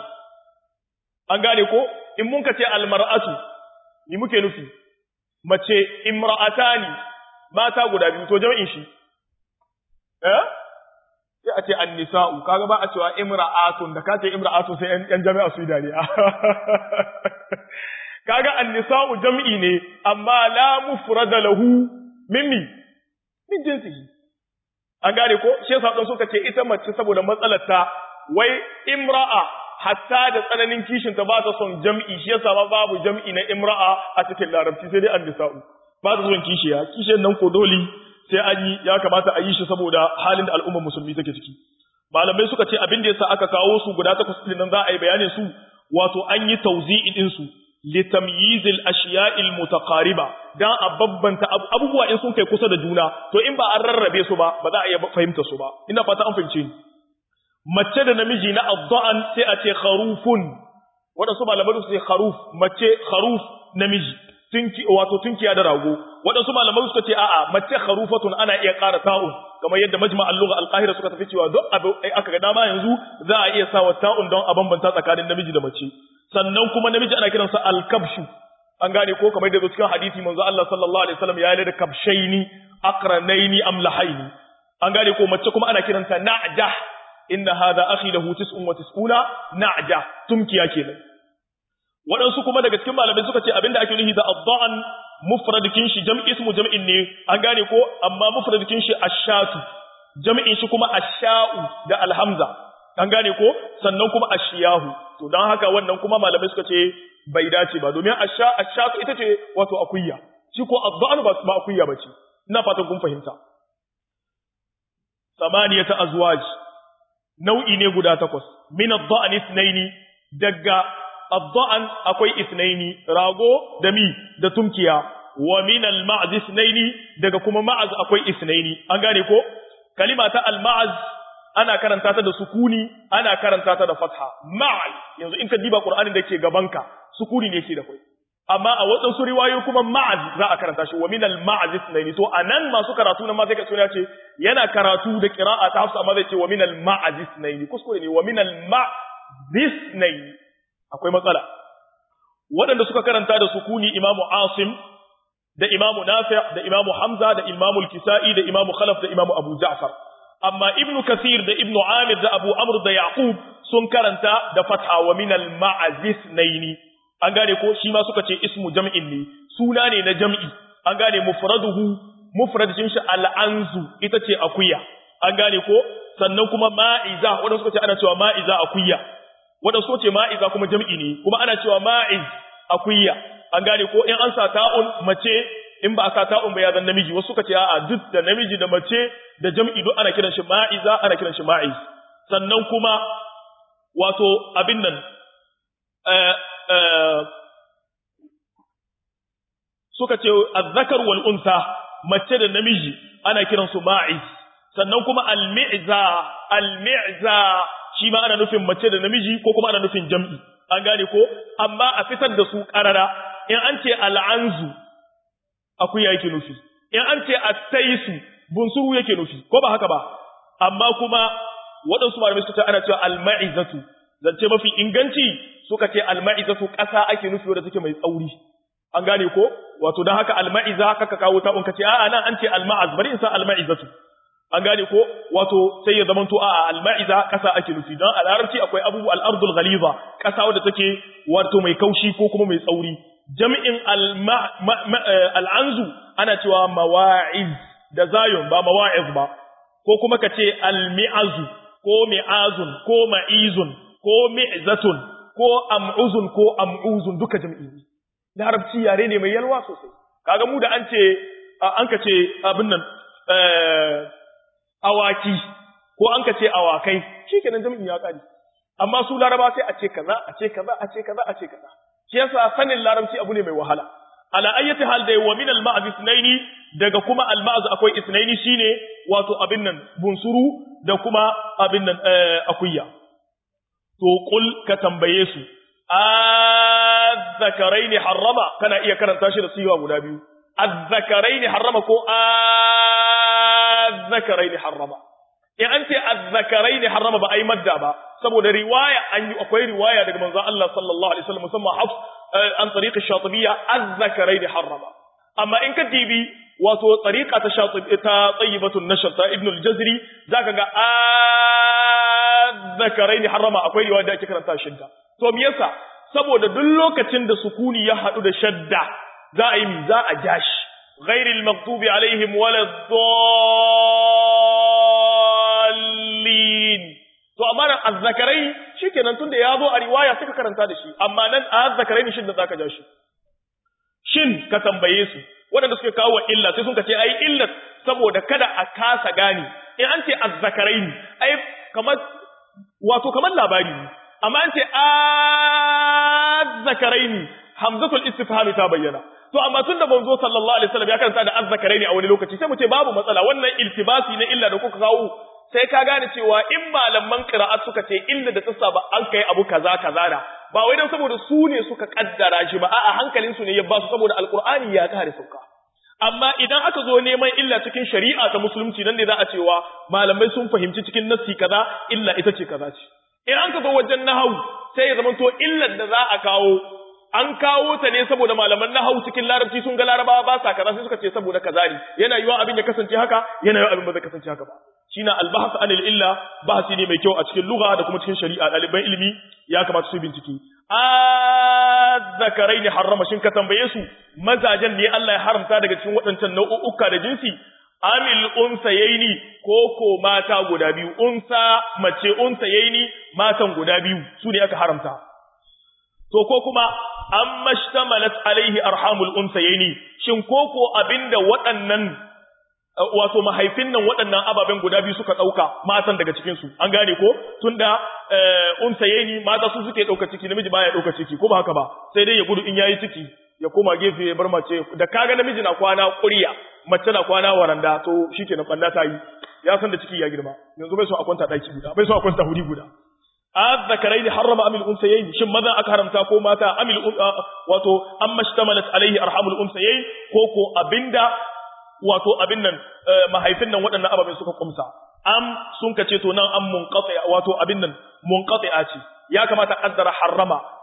an gane ko in mun ka ce al-mar'atu ni muke nufi mace imra'atani mata guda biyu to jam'in shi eh sai a ce an-nisa'u kaga ba a cewa imra'atun da ka ce imra'atun sai yan jami'a su yi dariya kaga an-nisa'u jam'i ne amma la mufrada lahu mimmi min jinsihi an gane ko shi yasa dan suka ce ita mace saboda matsalar ta wai imra'a hatta da tsananin kishin ta ba ta son jam'i shi yasa ba babu jam'i na imra'a a cikin larabci sai dai an-nisa'u ba ta son kishiya kishin nan ko dole sai an yi ya kamata a yi shi saboda halin da al'ummar musulmi take ciki malamai suka ce abin da yasa aka kawo su guda takwas din nan za a yi bayanin su wato an yi tawzi'i din su litamyiz al-ashiya' al-mutaqariba dan a babbanta abubuwa in sun kai kusa da juna to in ba an rarrabe su ba ba za a iya fahimta su ba ina fata an fahimce ni mace da namiji na adda'an sai a ce kharufun wadansu malamai su ce kharuf mace kharuf namiji tunki wato tunkiya da rago waɗansu malamai suka ce a'a mace kharufatun ana iya ƙara ta'un kamar yadda majma al-lugha al-qahira suka tafi cewa duk abu aka ga dama yanzu za a iya sawa ta'un don a bambanta tsakanin namiji da mace sannan kuma namiji ana kiransa al-kabshu an gane ko kamar yadda cikin hadisi manzo Allah sallallahu alaihi wasallam ya yi da kabshaini aqranaini amlahaini an gane ko mace kuma ana kiranta na'ja inna hadha akhi lahu tis'un wa tis'una na'ja tumkiya kenan waɗansu kuma daga cikin malamai suka ce abinda ake nufi da adda'an mufradikin shi jam'i ismu jam'in ne an gane ko amma mufradikin shi ashatu jam'in shi kuma asha'u da alhamza an gane ko sannan kuma ashiyahu to dan haka wannan kuma malamai suka ce bai dace ba domin asha ashatu ita ce wato akuyya shi ko adda'an ba ba akuyya bace ina fatan kun fahimta samaniyata azwaj nau'i ne guda takwas min ad-da'an ithnaini daga الضأن akwai isnaini rago da mi da tumkiya wa min al-ma'z isnaini daga kuma ma'az akwai isnaini an gane ko kalima ta al-ma'z ana karanta ta da sukuni ana karanta ta da fatha ma'al yanzu in ka diba qur'anin da ke gabanka sukuni ne yake da kai amma a wadansu riwayoyi kuma ma'az za a karanta shi wa min al-ma'z isnaini to anan masu karatu nan ma sai ka tsaya ce yana karatu da qira'a ta hafsa amma zai ce wa min al-ma'z isnaini kuskure ne wa min al-ma'z isnaini akwai matsala waɗanda suka karanta da sukuni imamu asim da imamu nafi da imamu hamza da imamu kisa'i da imamu khalaf da imamu abu ja'far amma ibnu kathir da ibnu amir da abu amr da yaqub sun karanta da fatha wa min al ma'azis naini an gane ko shi ma suka ce ismu jam'in ne suna ne na jam'i an gane mufraduhu mufradin shi al anzu ita ce akuya an gane ko sannan kuma ma'iza wanda suka ce ana cewa ma'iza akuya wanda suka ce ma'iza kuma jam'i ne kuma ana cewa ma'iz akuya an gane ko in an sa ta'un mace in ba a sa ta'un ba ya zan namiji wasu suka ce a'a duk da namiji da mace da jam'i duk ana kiran shi ma'iza ana kiran shi ma'iz sannan kuma wato abin nan suka ce azzakar wal unsa mace da namiji ana kiran su ma'iz sannan kuma al-mi'za al-mi'za shi ma ana nufin mace da namiji ko kuma ana nufin jam'i an gane ko amma a fitar da su karara in an ce al'anzu akuya yake nufi in an ce at-taisu bunsuru yake nufi ko ba haka ba amma kuma waɗansu malamai suka ce ana cewa al-ma'izatu zance mafi inganci suka ce al-ma'izatu ƙasa ake nufi wadda take mai tsauri an gane ko wato dan haka al-ma'iza kaka kawo ta unka ce a'a nan an ce al-ma'az bari in sa al-ma'izatu an gane ko wato sai ya zamanto a'a al-ma'iza ƙasa ake nufi dan a larabci akwai abubu al-ardul ghaliza ƙasa wadda take wato mai kaushi ko kuma mai tsauri jami'in al-anzu ana cewa mawa'iz da zayon ba mawa'iz ba ko kuma ka ce al-mi'azu ko mi'azun ko ma'izun ko mi'zatun ko am'uzun ko am'uzun duka jami'i ne larabci yare ne mai yalwa sosai kaga mu da an ce an ka ce abin nan awaki ko an ka ce awakai shikenan jami'in ya kare amma su laraba sai a ce kaza a ce kaza a ce kaza a ce kaza shi yasa sanin larabci abu ne mai wahala ala ayyati hal dai wa min al ma'az ithnaini daga kuma al ma'az akwai ithnaini shine wato abin nan bunsuru da kuma abin nan akuya to qul ka tambaye su azzakaraini harrama kana iya karanta shi da siwa guda biyu azzakaraini harrama ko azzakaraini harrama in an ce azzakaraini harrama ba ai madda ba saboda riwaya an yi akwai riwaya daga manzon Allah sallallahu alaihi wasallam musamman hafs an tariqa shatibiyya azzakaraini harrama amma in ka dibi wato tariqa ta shatib ta tayyibatun nashr ta ibn al-jazri zaka ga azzakaraini harrama akwai riwaya da ake karanta shidda to me yasa saboda duk lokacin da sukuni ya hadu da shadda za a yi mi za a jashi ghairil maghdubi alaihim waladdallin to amma nan azzakarai shikenan tunda ya zo a riwaya suka karanta da shi amma nan azzakarai ne shin da zaka jashi shin ka tambaye su waɗanda suke kawo illa sai sun ka ce ai illat saboda kada a kasa gane in an ce azzakarai ai kamar wato kamar labari ne amma an ce azzakaraini hamzatul istifhami ta bayyana to amma tun da manzo sallallahu alaihi wasallam ya karanta da azzakaraini a wani lokaci sai mu ce babu matsala wannan iltibasi na illa da kuka kawo sai ka gane cewa in malaman qira'at suka ce illa da tsasa ba an kai abu kaza kaza da ba wai dan saboda su ne suka kaddara shi ba a'a hankalin su ne ya ba su saboda alqur'ani ya kare sauka amma idan aka zo neman illa cikin shari'a ta musulunci nan ne za a cewa malamai sun fahimci cikin nassi kaza illa ita ce kaza ce in an ka zo wajen nahawu sai ya zamanto illar da za a kawo an kawo ta ne saboda malaman nahawu cikin larabci sun ga larabawa ba sa kaza sai suka ce saboda kaza ne yana yiwa abin ya kasance haka yana yiwa abin ba zai kasance haka ba shine albahas anil illa bahasi ne mai kyau a cikin lugha da kuma cikin shari'a ɗaliban ilimi ya kamata su bincike azzakarai ne harrama shin ka tambaye su mazajen ne Allah ya haramta daga cikin waɗancan nau'uka da jinsi amil unsayaini ko ko mata guda biyu unsa mace unsayaini matan guda biyu su ne aka haramta to ko kuma an mashtamalat alaihi arhamul unsayaini shin ko ko abinda waɗannan wato mahaifin nan waɗannan ababen guda biyu suka ɗauka matan daga cikin su an gane ko tunda unsayaini mata su suke ɗauka ciki namiji baya ɗauka ciki ko ba haka ba sai dai ya gudu in yayi ciki ya koma gefe ya bar mace da kaga namiji na kwana ƙuriya mace na kwana waranda to shikenan banda ta yi ya san da ciki ya girma yanzu bai so a kwanta daki guda bai so a kwanta huri guda azzakaraini harrama amil unsayayn shin maza aka haramta ko mata amil wato amma shtamalat alaihi arhamul unsayayn ko ko abinda wato abin nan mahaifin nan waɗannan ababen suka kumsa am sun kace to nan an munqati wato abin nan munqati'a ce ya kamata kaddara harrama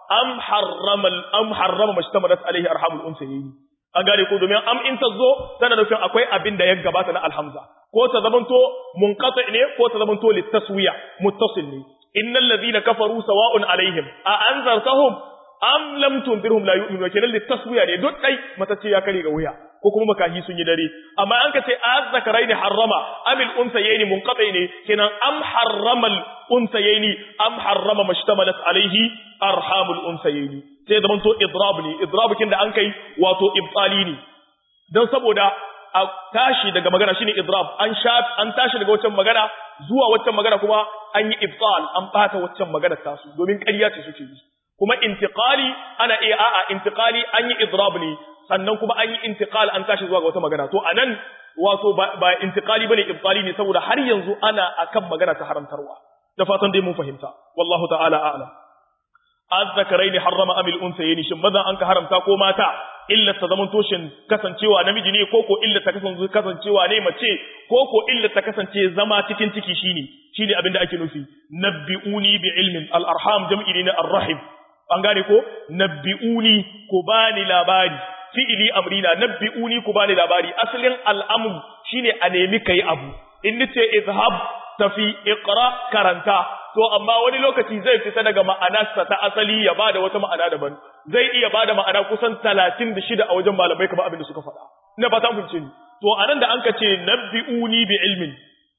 am harrama am harrama mashtamalat alaihi arhamul unsayayn an gane ko domin am in ta zo tana nufin akwai abin da ya gabata na alhamza ko ta zamanto munqati ne ko ta zamanto litaswiya muttasil ne innal ladina kafaru sawa'un alaihim a anzartahum am lam tunzirhum la yu'minu kenan litaswiya ne duk dai matace ya kare ga wuya ko kuma makahi sun yi dare amma an ka ce azzakaraini harrama amil unsayaini munqati ne kenan am harramal unsayaini am harrama mashtamalat alaihi arhamul unsayaini sai zaman to idrab ne idrab kin da an kai wato ibtali ne dan saboda a tashi daga magana shine idrab an sha an tashi daga waccan magana zuwa waccan magana kuma an yi ibtal an bata waccan magana tasu domin ƙarya ce suke yi kuma intiqali ana iya a'a intiqali an yi idrab ne sannan kuma an yi intiqal an tashi zuwa ga wata magana to anan wato ba intiqali bane ibtali ne saboda har yanzu ana akan magana ta haramtarwa da fatan dai mun fahimta wallahu ta'ala a'lam azzakaraini harrama amil unsayni shin maza an ka haramta ko mata illa ta zaman toshin kasancewa namiji ne koko illa ta kasance kasancewa ne mace koko illa ta kasance zama cikin ciki shine shine abin da ake nufi nabbi'uni bi ilmin al arham jam'i ne ar-rahim an gane ko nabbi'uni ku bani labari fi'ili amrina nabbi'uni ku bani labari asalin al'amru shine a nemi kai abu in nace izhab tafi iqra karanta to amma wani lokaci zai fita daga ma'anarsa ta asali ya bada wata ma'ana daban zai iya bada ma'ana kusan 36 a wajen malamai kamar abin da suka faɗa ina fata mun ni to anan da anka ce nabbi'uni bi ilmin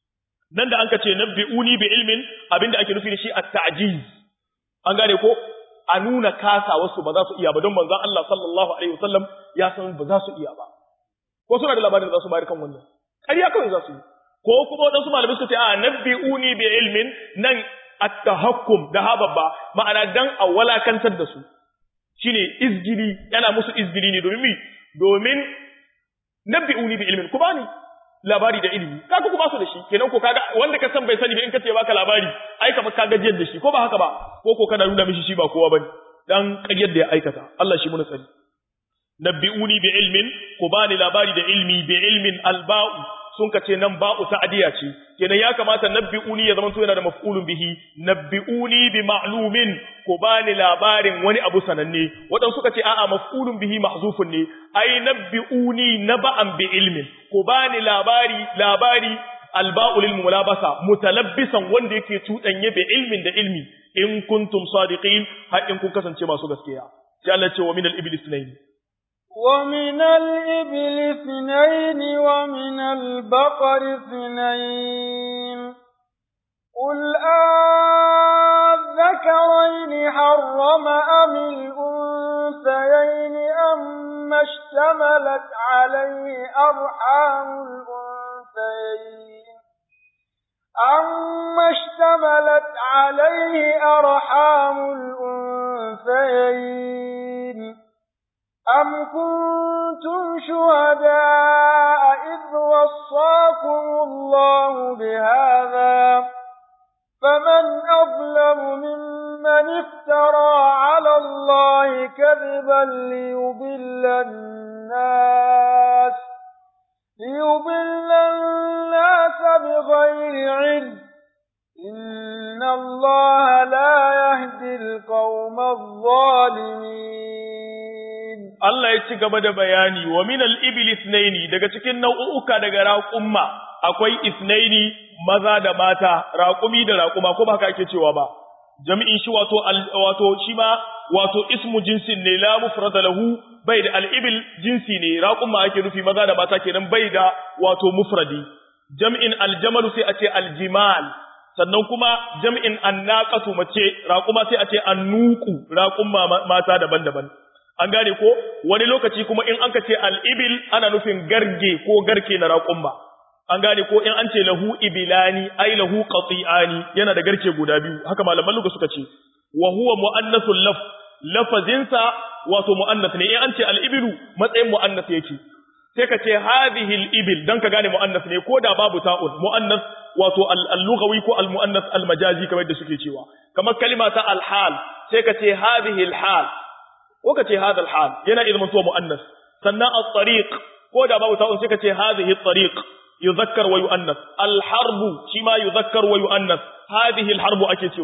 nan da anka ce nabbi'uni bi ilmin abinda ake nufi da shi at-ta'jiz an gane ko a nuna kasa wasu ba za su iya ba don manzon Allah sallallahu alaihi wasallam ya san ba za su iya ba ko suna da labarin da za su bayar kan wannan ƙarya kawai za su yi ko kuma waɗansu malamai suka ce a nabbi'uni bi ilmin nan at-tahakkum da hababba ma'ana dan a walakantar da su shine izgili yana musu izgili ne domin mi domin nabbi'uni bi ilmin ku bani labari da ilimi kaga ku ba su da shi kenan ko kaga wanda ka san bai sani ba in ka ce baka labari ai ka ka gajiyar da shi ko ba haka ba ko ko kana nuna mishi shi ba kowa bane dan ƙaryar da ya aikata Allah shi muna tsari nabbi'uni bi ilmin ku bani labari da ilmi bi ilmin alba'u sun ka ce nan ba'u ta'diya ce kenan ya kamata nabbi'uni ya zama to yana da maf'ulun bihi nabbi'uni bi ma'lumin ku bani labarin wani abu sananne wadan suka ce a'a maf'ulun bihi mahzufun ne ai nabbi'uni naba'an bi ilmin ku bani labari labari alba'u lil mulabasa mutalabbisan wanda yake tudanye bi ilmin da ilmi in kuntum sadiqin har in kun kasance masu gaskiya sai Allah ce wa min al-iblis sunayn ومن الإبل اثنين ومن البقر اثنين قل أذكرين حرم أم الأنثيين أم اشتملت عليه أرحام الأنثيين أم اشتملت عليه أرحام الأنثيين أم كنتم شهداء إذ وصاكم الله بهذا فمن أظلم ممن افترى على الله كذبا ليضل الناس ليضل الناس بغير علم إن الله لا يهدي القوم الظالمين Allah ya ci gaba da bayani wa min al-ibil ithnaini daga cikin nau'uka daga raqumma akwai ithnaini maza da mata raqumi da raquma ko ba haka ake cewa ba jami'in shi wato wato shi ma wato ismu jinsin ne la mufrada lahu bai da al-ibil jinsi ne raqumma ake nufi maza da mata kenan bai da wato mufradi jami'in al-jamal sai a ce al-jimal sannan kuma jami'in annaqatu mace raquma sai a ce annuqu raqumma mata daban-daban an gane ko wani lokaci kuma in anka ce al'ibil ana nufin garge ko garke na raƙumma an gane ko in an ce lahu ibilani ai lahu qati'ani yana da garke guda biyu haka malaman luga suka ce wa huwa muannathul laf lafazinsa wato muannath ne in an ce al'ibilu matsayin muannath yake sai ka ce hadhihi al-ibil dan ka gane muannath ne ko da babu ta'un muannath wato al-lughawi ko al-muannath al-majazi kamar da suke cewa kamar kalima ta al-hal sai ka ce hadhihi al-hal ko ka ce hadha al-hal yana ilmin to muannas sannan at-tariq ko da babu ta'un sai ka ce hadhihi at-tariq yuzakkar wa yuannas al-harbu shi ma yuzakkar wa yuannas hadhihi al-harbu ake cewa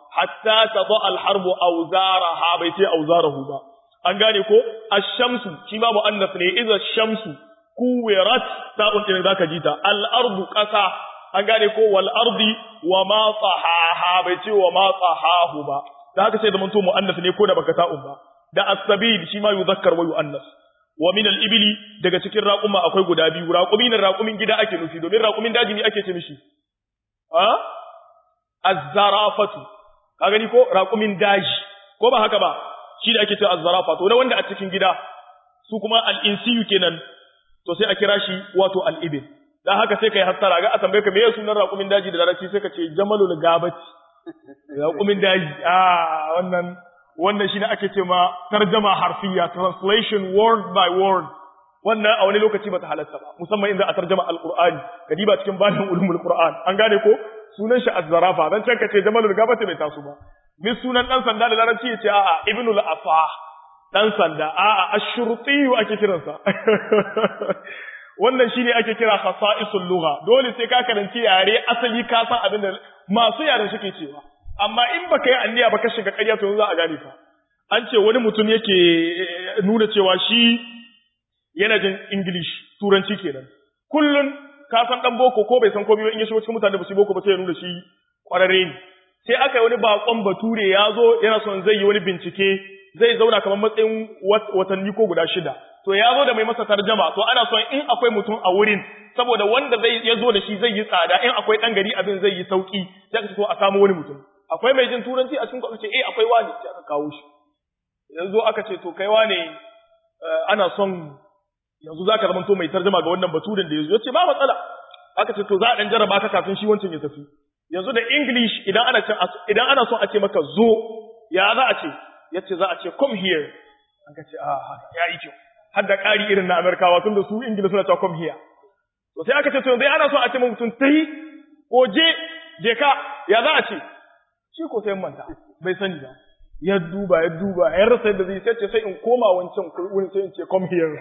hatta tadha al-harbu awzaraha bai ce awzarahu ba an gane ko ash-shamsu shi ma muannas ne idza ash-shamsu kuwirat ta'un din zaka ji ta al-ardu qasa an gane ko wal ardi wa ma tahaha bai ce wa ma tahahu ba da haka sai da mun to muannas ne ko da baka ta'un ba da as-sabil shi ma yuzakkar wa yuannas wa min al-ibli daga cikin raquma akwai guda biyu raqumin raqumin gida ake nufi domin raqumin daji ne ake ce mishi ha az-zarafatu ka gani ko raqumin daji ko ba haka ba shi da ake ce az-zarafa to da wanda a cikin gida su kuma al-insiyu kenan to sai a kira shi wato al-ibil dan haka sai kai hassara ga a tambaye ka meye sunan raqumin daji da larabci sai ka ce jamalul gabati raqumin daji ah wannan wannan shine ake ce ma tarjama harfiya translation word by word wannan a wani lokaci bata halatta ba musamman inda a tarjama alqur'ani kadiba cikin banin ulumul qur'an an gane ko sunan shi az-zarafa dan can kace jamalul gabata bai taso ba min sunan dan sanda da larabci yace a'a ibnul afa dan sanda a'a ash-shurti ake kiransa wannan shine ake kira khasa'isul lugha dole sai ka karanci yare asali ka san abin da masu yaren suke cewa amma in baka yi anniya ba ka shiga ƙarya to za a gane ka an ce wani mutum yake nuna cewa shi yana jin English turanci kenan kullun ka san dan boko ko bai san komai ba in ya shigo cikin mutane ba su boko ba sai ya nuna shi kwararre ne sai aka yi wani bakon bature ya zo yana son zai yi wani bincike zai zauna kamar matsayin watanni ko guda shida to ya zo da mai masa tarjama to ana son in akwai mutum a wurin saboda wanda zai ya zo da shi zai yi tsada in akwai dan gari abin zai yi sauki sai ka so a samu wani mutum akwai mai jin turanci a cikin ce eh akwai wani sai aka kawo shi yanzu aka ce to kai wane ana son yanzu zaka zama to mai tarjuma ga wannan baturin da yazo yace ba matsala aka ce to za a dan jarraba ka kafin shi wancan ya tafi yanzu da english idan ana idan ana son a ce maka zo ya za a ce yace za a ce come here an ka ce ah ya yi kyau har da ƙari irin na amerikawa tun da su ingila suna cewa come here to sai aka ce to yanzu ana son a ce mutum tai ko je je ka ya za a ce shi ko sai manta bai sani ba ya duba ya duba ya rasa yadda zai sai sai in koma wancan wurin sai in ce come here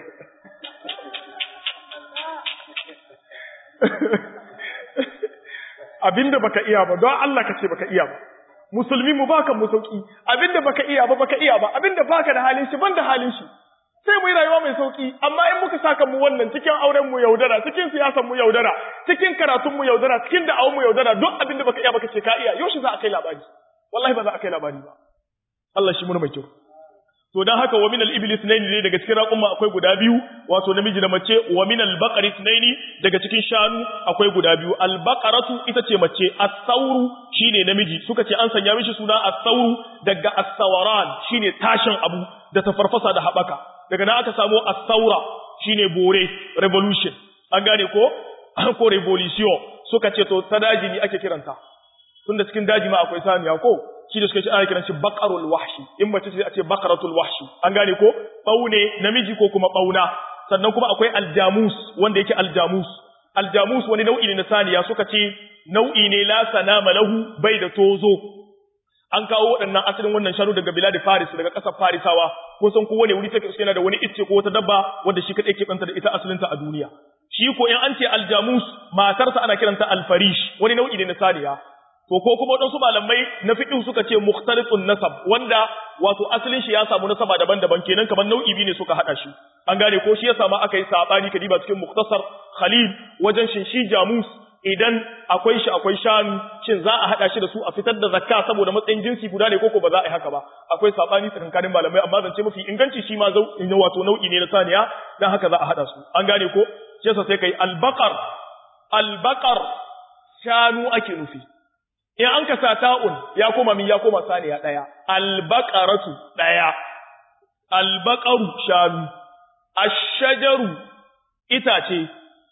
abinda baka iya ba don Allah ka ce baka iya ba musulmi mu baka mu sauki abinda baka iya ba baka iya ba abinda baka da halin shi ban da halin shi sai mu yi rayuwa mai sauki amma in muka saka mu wannan cikin auren mu yaudara cikin siyasan mu yaudara cikin karatun mu yaudara cikin da'awun mu yaudara duk abinda baka iya baka ce ka iya yaushe za a kai labari wallahi ba za a kai labari ba Allah shi mun mai kyau to dan haka wa min al-ibli ithnayn ne daga cikin raƙuma akwai guda biyu wato namiji da mace wa min al-baqari ithnayn daga cikin shanu akwai guda biyu al-baqaratu ita ce mace as-sawru shine namiji suka ce an sanya mishi suna as-sawru daga as-sawaran shine tashin abu da tafarfasa da habaka daga nan aka samu as-sawra shine bore revolution an gane ko ko revolution suka ce to ta daji ne ake kiranta tunda cikin daji ma akwai saniya ko shi da suka ce ana kiran shi baqarul wahshi in mace ce a ce baqaratul wahshi an gane ko baune namiji ko kuma bauna sannan kuma akwai aljamus wanda yake aljamus aljamus wani nau'i ne na saniya suka ce nau'i ne la sanama lahu bai da tozo an kawo waɗannan asalin wannan shanu daga bilad faris daga ƙasar farisawa kun san kowane wuri take yana da wani icce ko wata dabba wanda shi kadai ke banta da ita asalinta a duniya shi ko in an ce aljamus matarsa ana kiranta alfarish wani nau'i ne na saniya to ko kuma waɗansu malamai na fiqh suka ce mukhtalifun nasab wanda wato asalin shi ya samu nasaba daban-daban kenan kamar nau'i biyu ne suka hada shi an gane ko shi ya samu aka yi sabani kadiba cikin muktasar khalil wajen shin shi jamus idan akwai shi akwai shanu shin za a hada shi da su a fitar da zakka saboda matsayin jinsi guda ne koko ba za a yi haka ba akwai sabani tsakankanin malamai amma zance mafi inganci shi ma zau wato nau'i ne na saniya dan haka za a hada su an gane ko shi yasa sai kai albaqar albaqar shanu ake nufi in an ka sa ta'un ya koma min ya koma saniya ɗaya, albaqaratu ɗaya, albaqaru shanu, ashajaru itace,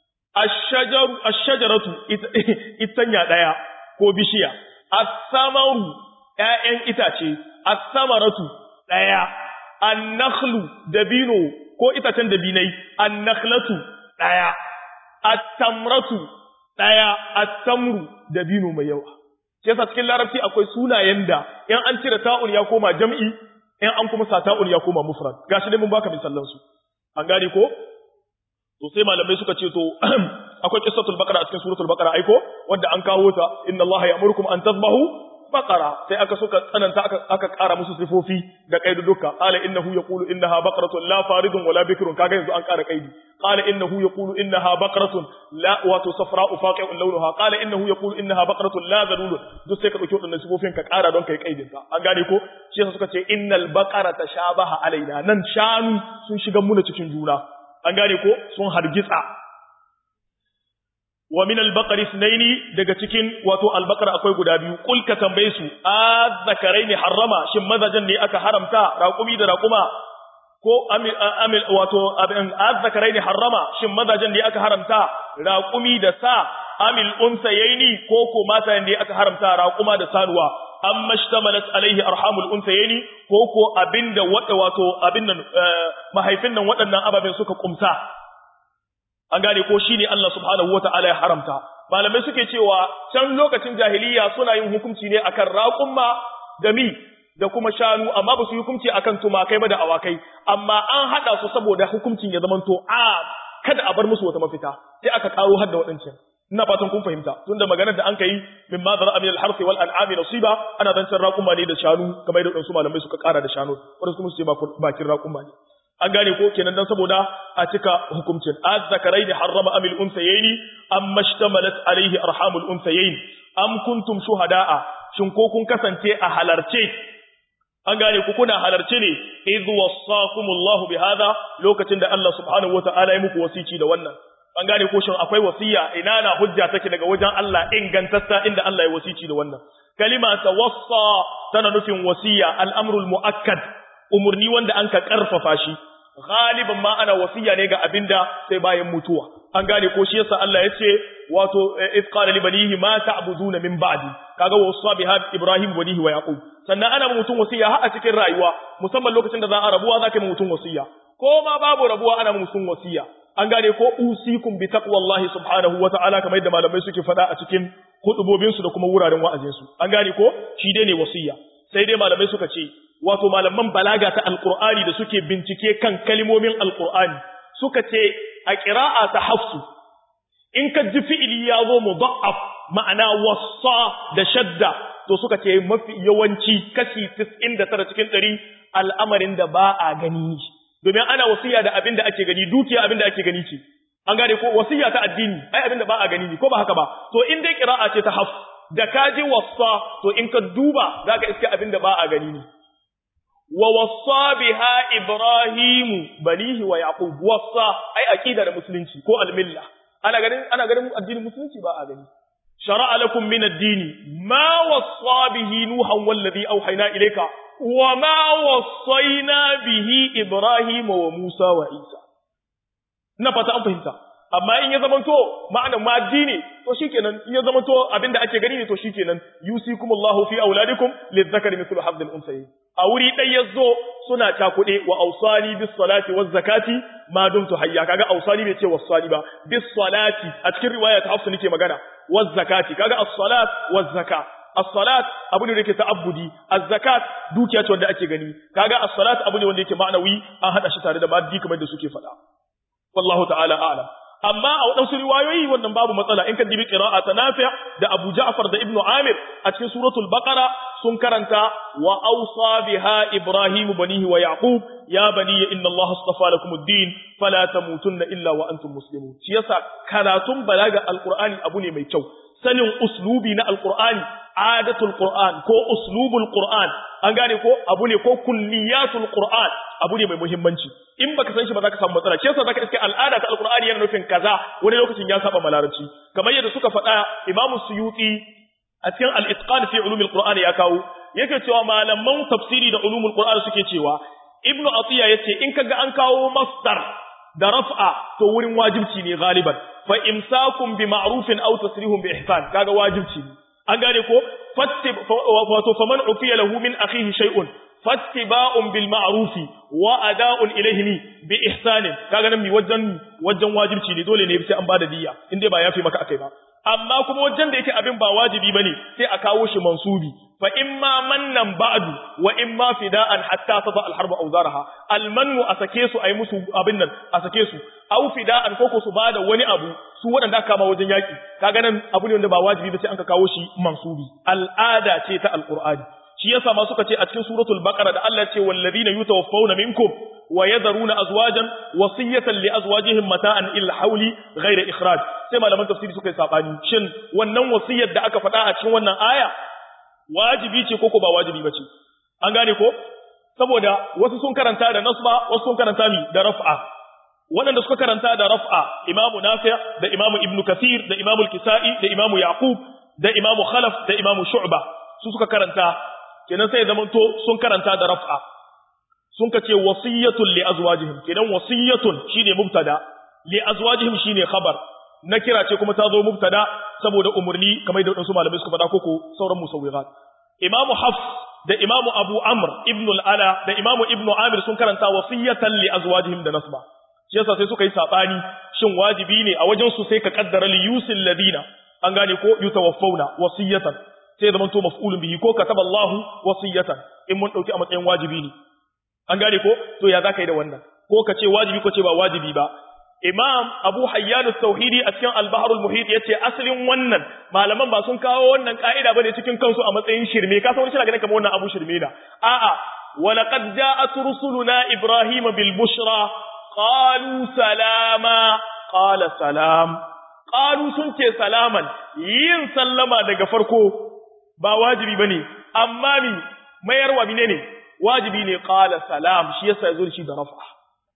ashajaru ashajaratu itanya ɗaya ko bishiya, as-samaru ƴaƴan itace, as-samaratu ɗaya, an-nakhlu dabino ko itacen dabinai, an-nakhlatu ɗaya, at-tamratu ɗaya, at-tamru dabino mai yawa. shi yasa cikin larabci akwai sunayen da in an cire ta'un ya koma jam'i in an kuma sa ta'un ya koma mufrad gashi dai mun baka misallan su an gane ko to sai malamai suka ce to akwai qissatul baqara a cikin suratul baqara aiko wanda an kawo ta inna allaha ya'murukum an tadhbahu baqara sai aka suka tsananta aka aka ƙara musu sifofi da kaiduduka qala innahu yaqulu innaha baqaratun la faridun wala bikrun kaga yanzu an ƙara kaidi qala innahu yaqulu innaha baqaratun la wato safra'u faqi'un lawnuha qala innahu yaqulu innaha baqaratun la dhalul duk sai ka dauki wadannan sifofin ka ƙara don kai kaidin ka an gane ko shi yasa suka ce innal baqarata shabaha alaina nan shanu sun shiga muna cikin juna an gane ko sun hargitsa wa min al-baqari ithnaini daga cikin wato al-baqara akwai guda biyu kul ka tambaye su azzakaraini harrama shin mazajan ne aka haramta raqumi da raquma ko amil amil wato abin azzakaraini harrama shin mazajan ne aka haramta raqumi da sa amil unsayaini ko ko mata ne aka haramta raquma da sanuwa amma shtamalat alaihi arhamul unsayaini ko ko abinda wada wato abin nan mahaifin nan waɗannan ababen suka kumsa an gane ko shine Allah subhanahu wata'ala ya haramta malamai suke cewa can lokacin jahiliya suna yin hukunci ne akan raƙumma da mi da kuma shanu amma ba su yi hukunci akan tumakai ba da awakai amma an hada su saboda hukuncin ya zamanto a kada a bar musu wata mafita sai aka karo har da waɗancan ina fatan kun fahimta tunda maganar da an kai min ma zara min al-harfi wal an'ami nasiba ana zancen raƙumma ne da shanu kamar da wadansu malamai suka kara da shanu wanda kuma su ce bakin raƙumma ne an gane ko kenan dan saboda a cika hukuncin az-zakaraini harrama amil unsayaini amma shtamalat alaihi arhamul unsayain am kuntum shuhada'a shin ko kun kasance a halarce an gane ku kuna halarce ne idh wasaqumullahu bihadha lokacin da Allah subhanahu wata'ala ya muku wasici da wannan an gane ko shin akwai wasiya ina na hujja take daga wajen Allah ingantatta inda Allah ya wasici da wannan kalima tawassa tana nufin wasiya al-amrul muakkad umurni wanda an ka karfafa shi galiban ma ana wasiya ne ga abinda sai bayan mutuwa an gane ko shi yasa Allah ya ce wato if qala li banihi ma ta'buduna min ba'di kaga wasa biha ibrahim banihi wa yaqub sannan ana mutum wasiya har a cikin rayuwa musamman lokacin da za a rabuwa zaka yi mutum wasiya ko ma babu rabuwa ana mutum wasiya an gane ko usikum bi taqwallahi subhanahu wa ta'ala kamar yadda malamai suke faɗa a cikin hudubobin su da kuma wuraren wa'azin su an gane ko shi dai ne wasiya sai dai malamai suka ce wato malaman balaga ta alqur'ani da suke bincike kan kalmomin alqur'ani suka ce a qira'a ta hafsu in ka ji fi'ili ya zo mudha'af ma'ana wassa da shadda to suka ce mafi yawanci kashi 99 cikin 100 al'amarin da ba a gani domin ana wasiya da abin da ake gani dukiya abin da ake gani ce an gane ko wasiya ta addini ai abin da ba a gani ne ko ba haka ba to in dai qira'a ce ta hafs da ka ji wassa to in ka duba zaka iske abin da ba a gani ne wa wassa biha ibrahimu banihi wa yaqub wassa ai aqida da musulunci ko almilla ana ganin ana ganin addinin musulunci ba a gani shar'a lakum min ad-din ma wassa bihi nuhan wallazi awhayna ilayka wa ma wassayna bihi ibrahima wa musa wa isa ina fata an fahimta amma in ya zamanto ma'anar ma addini to shikenan in ya zamanto abinda ake gani ne to shikenan yusikumullahu fi auladikum lizzakari mithlu hadhil unsayi a wuri ɗai yazo suna cakuɗe wa ausani bis salati waz zakati ma dumtu hayya kaga ausani bai ce wasani ba bis salati a cikin riwaya ta hafsu nake magana waz zakati kaga as-salat waz zakat as-salat abu ne da yake ta'abbudi az-zakat dukiya ce wanda ake gani kaga as-salat abu ne wanda yake ma'anawi an hada shi tare da maddi kamar da suke faɗa wallahu ta'ala a'lam amma a waɗansu riwayoyi wannan babu matsala in ka dibi qira'a ta Nafi' da Abu Ja'far da Ibn Amir a cikin suratul Baqara sun karanta wa awsa biha Ibrahim banihi wa Yaqub ya bani inna Allah astafa lakum ad-din fala tamutunna illa wa antum muslimun shi yasa karatun balaga alqur'ani abu ne mai kyau sanin uslubi na alqur'ani adatul qur'an ko uslubul qur'an an gane ko abu ne ko kulliyatul qur'an abu ne mai muhimmanci in baka san shi ba za ka samu matsala shi yasa zaka iske al'ada ta alqur'ani yana nufin kaza wani lokacin ya saba malarabci kamar yadda suka faɗa imamu suyuti a cikin al-itqan fi ulumil qur'ani ya kawo yake cewa malaman tafsiri da ulumul qur'ani suke cewa ibnu atiya yace in kaga an kawo masdar da raf'a to wurin wajibci ne galiban fa imsakum bi ma'rufin aw tasrihum bi ihsan kaga wajibci ne an gane ko wato faman ufiya lahu min akhihi shay'un fattiba'un bil ma'rufi wa ada'un ilayhi bi ihsanin kaga nan mi wajen wajen wajibci ne dole ne sai an bada diyya in dai ba yafi maka akai ba amma kuma wajen da yake abin ba wajibi bane sai a kawo shi mansubi fa imma mannan ba'du wa imma fida'an hatta tada al-harbu awzaraha al-mannu a sake su ayi musu abin nan a sake su aw fida'an ko ko su bada wani abu su wadanda aka kama wajen yaki kaga nan abu ne wanda ba wajibi ba sai an ka kawo shi mansubi al'ada ce ta al-qur'ani shi yasa ma suka ce a cikin suratul baqara da Allah ya ce wallazina yutawaffawna minkum wa yadharuna azwajan wasiyatan li azwajihim mata'an ila hawli ghayra ikhraj sai malaman tafsiri suka yi sabani shin wannan wasiyar da aka faɗa a cikin wannan aya wajibi ce ko ko ba wajibi bace an gane ko saboda wasu sun karanta da nasba wasu sun karanta mi da raf'a waɗanda suka karanta da raf'a imamu nafi' da imamu ibnu kathir da imamu al-kisai da imamu yaqub da imamu khalaf da imamu shu'ba su suka karanta kenan sai zamanto sun karanta da raf'a sun kace wasiyatun li azwajihim kenan wasiyatun shine mubtada li azwajihim shine khabar na kira ce kuma ta zo mubtada saboda umurni kamar da wadansu malamai suka faɗa koko sauran musawwirat imamu hafs da imamu abu amr ibn al-ala da imamu ibnu amir sun karanta wasiyatan li azwajihim da nasba shi yasa sai suka yi sabani shin wajibi ne a wajen su sai ka kaddara li yusil ladina an gane ko yutawaffawna wasiyatan sai zaman to maf'ulun bihi ko kataba Allah wasiyatan in mun dauki a matsayin wajibi ne an gane ko to ya zaka yi da wannan ko ka ce wajibi ko ce ba wajibi ba imam abu hayyan tauhidi a cikin al-bahr al-muhit yace asalin wannan malaman ba sun kawo wannan ka'ida bane cikin kansu a matsayin shirme ka san wani shi ganin kamar wannan abu shirme da a'a wa laqad ja'at rusuluna ibrahim bil bushra qalu salama qala salam qalu sun ce salaman yin sallama daga farko ba wajibi bane amma mi mayarwa menene wajibi ne qala salam shi yasa yazo shi da rafa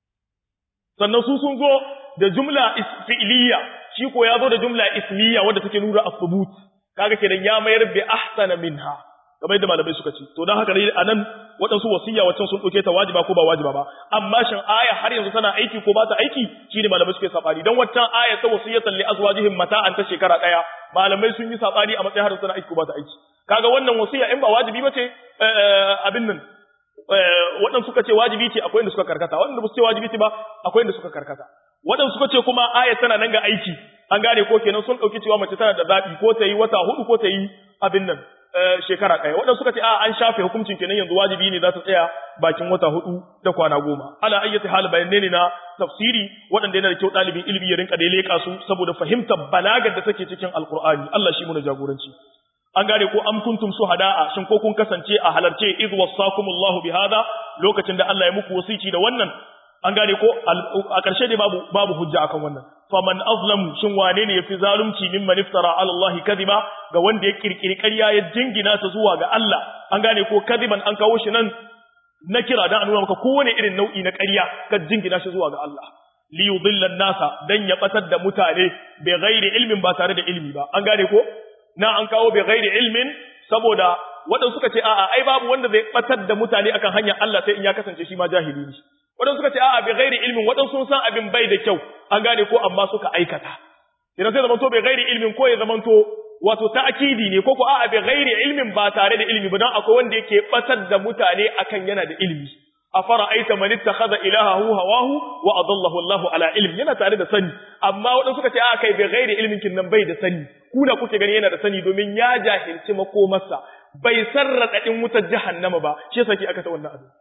sannan su sun zo da jumla fi'liya shi ko ya zo da jumla ismiya wanda take nuna as-subut kaga kenan ya mayar bi ahsana minha kamar yadda malamai suka ce to dan haka ne anan waɗansu wasiya waccan sun ɗauke ta wajiba ko ba wajiba ba amma shin aya har yanzu tana aiki ko ba ta aiki shine malamai suke sabani dan waccan aya ta wasiyatan li azwajihim mata'an ta shekara daya malamai sun yi sabani a matsayin har tana aiki ko ba ta aiki kaga wannan wasiya in ba wajibi ba ce abin nan waɗanda suka ce wajibi ce akwai inda suka karkata waɗanda ba su ce wajibi ce ba akwai inda suka karkata waɗanda suka ce kuma ayat tana nan ga aiki an gane ko kenan sun ɗauki cewa mace tana da zaɓi ko ta yi wata hudu ko ta yi abin nan shekara ɗaya waɗanda suka ce a an shafe hukuncin kenan yanzu wajibi ne za ta tsaya bakin wata hudu da kwana goma ala ayyati hal bayanne ne na tafsiri waɗanda yana da kyau ɗalibin ilimi ya rinka da leƙa su saboda fahimtar balagar da take cikin alqur'ani Allah shi mu da jagoranci an gane ko am kuntum shuhada'a shin ko kun kasance a halarce idh wasakumullahu bihada lokacin da Allah ya muku wasici da wannan an gane ko a ƙarshe dai babu babu hujja akan wannan faman azlamu shin wane ne yafi zalunci mimman iftara ala Allah kadiba ga wanda ya kirkiri ƙarya ya jingina ta zuwa ga Allah an gane ko kadiban an kawo shi nan na kira dan a nuna maka kowane irin nau'i na ƙarya ka jingina shi zuwa ga Allah li yudilla nasa dan ya batar da mutane bai ghairi ilmin ba tare da ilmi ba an gane ko na an kawo bai gairi ilmin saboda waɗansu suka ce a'a ai babu wanda zai batar da mutane akan hanyar Allah sai in ya kasance shi ma jahili ne waɗansu suka ce a'a bai gairi ilmin waɗansu sun san abin bai da kyau an gane ko amma suka aikata idan sai zamanto bai gairi ilmin ko ya zamanto wato ta'kidi ne ko ko a'a bai gairi ilmin ba tare da ilmi ba dan akwai wanda yake batar da mutane akan yana da ilmi afara'aita man ittakhadha ilahahu hawahu wa adallahu Allahu ala ilm yana tare da sani amma wadanda suka ce a kai bai gairi ilmin kin nan bai da sani kuna kuke gani yana da sani domin ya jahilci makomarsa bai sarrada din wutar jahannama ba shi yasa ki aka ta wannan abu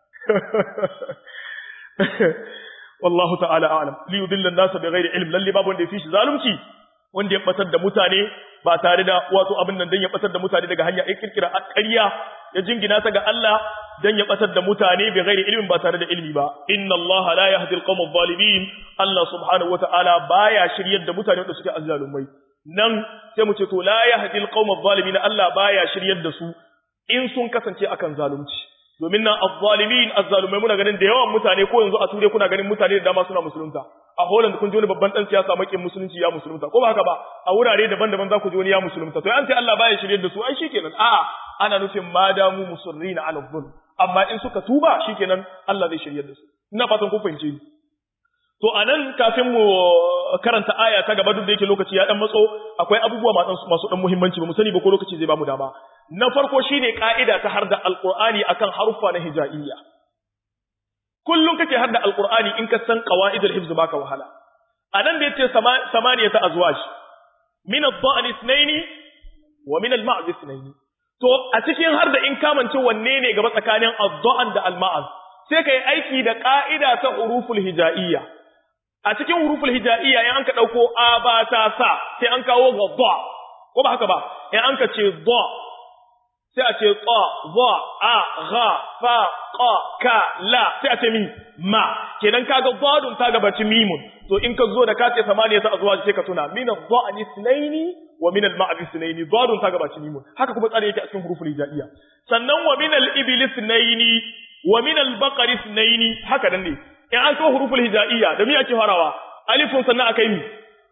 wallahu ta'ala a'lam li yudilla an-nasa bighairi ilm lalle babu wanda ya fi shi zalunci wanda ya batar da mutane ba tare da wato abin nan dan ya batar da mutane daga hanya ya kirkira ƙarya ya jingina ta ga Allah dan ya batar da mutane bi ghairi ilmin ba tare da ilmi ba inna Allah la yahdi al-qawm adh-dhalimin Allah subhanahu wata'ala baya shiryar da mutane da suke azzalumai nan sai mu ce to la yahdi al-qawm adh-dhalimin Allah baya shiryar da su in sun kasance akan zalunci domin nan adh-dhalimin azzalumai muna ganin da yawan mutane ko yanzu a ture kuna ganin mutane da dama suna musulunta a Holland kun ji wani babban dan siyasa makin musulunci ya musulunta ko ba haka ba a wurare daban-daban za ku ji wani ya musulunta to an ce Allah baya shiryar da su ai shikenan a'a ana nufin madamu musurrina ala dhulm amma in suka tuba shikenan Allah zai shiryar da su ina fatan kun fahimce ni to anan kafin mu karanta aya ta gaba duk da yake lokaci ya dan matso akwai abubuwa masu masu dan muhimmanci ba mu sani ba ko lokaci zai ba mu dama na farko shine ka'ida ta harda alqur'ani akan haruffa na hijaiyya kullum kake hadda alqur'ani in ka san qawaidul hifz baka wahala anan da yace samaniyata azwaj min ad-da'n ithnayn wa min al-ma'z ithnayn to a cikin har da in kamance wanne ne gaba tsakanin ad-da'n da al-ma'z sai kai aiki da ka'ida ta huruful hijaiyya a cikin huruful hijaiyya in an ka dauko a ba ta sa sai an kawo gadda ko ba haka ba in an ka ce da sai a ce qa za a gha fa qa ka la sai a ce min ma kenan kaga dadun ta gabaci mimun to in ka zo da ka ce samaniya ta azwaj sai ka tuna min ad-da'ni ithnaini wa min al-ma'd ithnaini dadun ta gabaci mimun haka kuma tsare yake a cikin huruful hijaiya sannan wa min al-ibli ithnaini wa min al-baqari ithnaini haka nan ne in an kawo huruful hijaiya da me ake farawa alifun sannan akai mi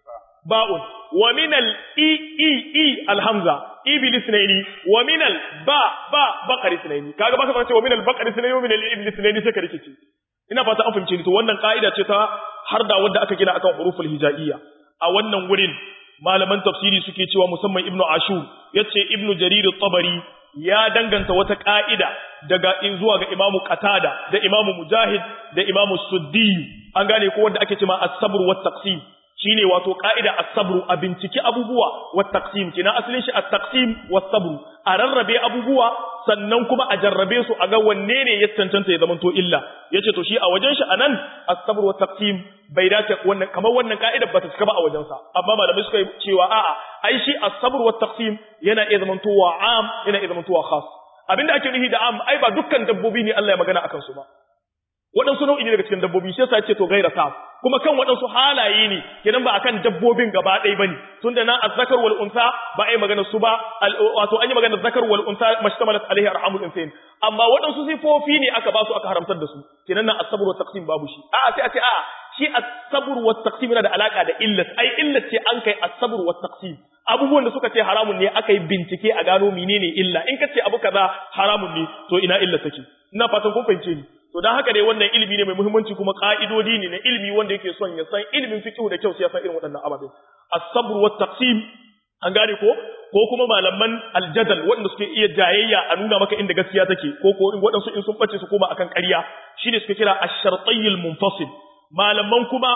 ba'un wa min al-i i i al-hamza iblis ne wa min al ba ba baqari ne kaga baka fara cewa min al baqari ne wa min al iblis ne sai ka rikice ina fata an fahimce ni to wannan kaida ce ta har da wanda aka gina akan huruful hijaiyya a wannan wurin malaman tafsiri suke cewa musamman ibnu ashur yace ibnu jarir at-tabari ya danganta wata ka'ida daga in zuwa ga imamu qatada da imamu mujahid da imamu suddi an gane ko wanda ake cewa as-sabr wat taqsim shine wato ka'ida as-sabru a binciki abubuwa wa taqsim kina asalin shi at-taqsim was-sabru a rarrabe abubuwa sannan kuma a jarrabe su a ga wanne ne ya cancanta ya zamanto illa yace to shi a wajen shi anan as-sabru wa taqsim bai dace wannan kamar wannan ka'ida ba ta cika ba a wajen sa amma malamai suka cewa a'a ai shi as-sabru wa taqsim yana iya zamantowa am yana iya zamantowa khas abinda ake nufi da am ai ba dukkan dabbobi ne Allah ya magana akan su ba waɗansu nau'i ne daga cikin dabbobi shi yasa ce to gaira sa kuma kan waɗansu halaye ne kenan ba akan dabbobin gaba ɗaya bane tunda nan azzakar wal unsa ba ai magana su ba wato an yi magana zakar wal unsa mashtamalat alaihi arhamul insain amma waɗansu sifofi ne aka ba su aka haramtar da su kenan nan as-sabr wa taqsim babu shi a'a sai a ce a'a shi as-sabr wa taqsim yana da alaka da illat ai illat ce an kai as-sabr wa taqsim abubuwan da suka ce haramun ne aka yi bincike a gano menene illa in ka ce abu kaza haramun ne to ina illa take ina fatan kun fahimce ni to dan haka dai wannan ilimi ne mai muhimmanci kuma ka'idodi ne na ilimi wanda yake son ya san ilimin fiqh da kyau sai ya san irin waɗannan ababen as-sabr wa taqsim an gane ko ko kuma malaman aljadal waɗanda suke iya jayayya a nuna maka inda gaskiya take ko ko in waɗansu in sun bace su koma akan ƙarya shine suke kira ash-shartayyil munfasil malaman kuma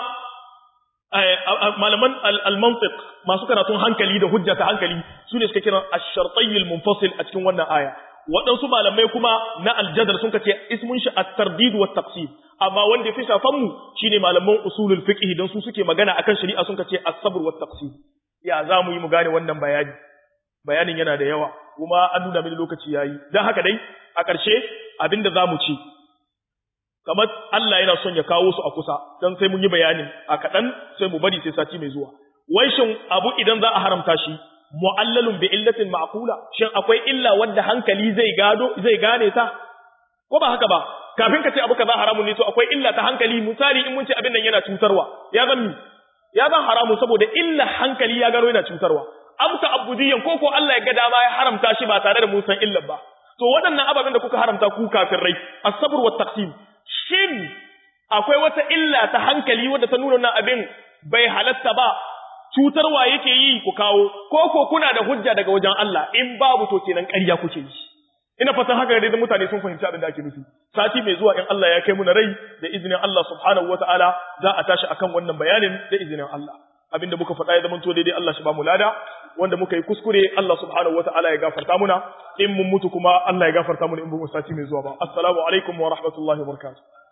malaman al-mantiq masu karatun hankali da hujja ta hankali sune suke kira ash-shartayyil munfasil a cikin wannan aya waɗansu malamai kuma na aljadar sun kace ismun shi at-tardid wa taqsim amma wanda yafi shafan mu shine malaman usulul fiqh dan su suke magana akan shari'a sun kace as-sabr wa taqsim ya za mu yi mu gane wannan bayani bayanin yana da yawa kuma an nuna mini lokaci yayi dan haka dai a ƙarshe abinda za mu ci kamar Allah yana son ya kawo su a kusa dan sai mun yi bayanin a kaɗan sai mu bari sai sati mai zuwa wai shin abu idan za a haramta shi mu'allalun bi illatin ma'qula shin akwai illa wanda hankali zai gado zai gane ta ko ba haka ba kafin ka ce abu kaza haramun ne to akwai illa ta hankali misali in mun ce abin nan yana cutarwa ya zan mi ya zan haramu saboda illa hankali ya gano yana cutarwa amsa abudiyan ko ko Allah ya ga dama ya haramta shi ba tare da mun san illar ba to waɗannan ababen da kuka haramta ku kafirai as-sabr wa taqsim shin akwai wata illa ta hankali wadda ta nuna wannan abin bai halatta ba cutarwa yake yi ku kawo ko ko kuna da hujja daga wajen Allah in babu to kenan ƙarya kuke yi ina fatan haka dai mutane sun fahimci abin da ake nufi sati mai zuwa in Allah ya kai mu na rai da izinin Allah subhanahu wataala za a tashi akan wannan bayanin da izinin Allah abinda muka faɗa ya zama to daidai Allah shi ba mu lada wanda muka yi kuskure Allah subhanahu wataala ya gafarta muna in mun mutu kuma Allah ya gafarta muna in mun sati mai zuwa ba assalamu alaikum wa rahmatullahi wa barakatuh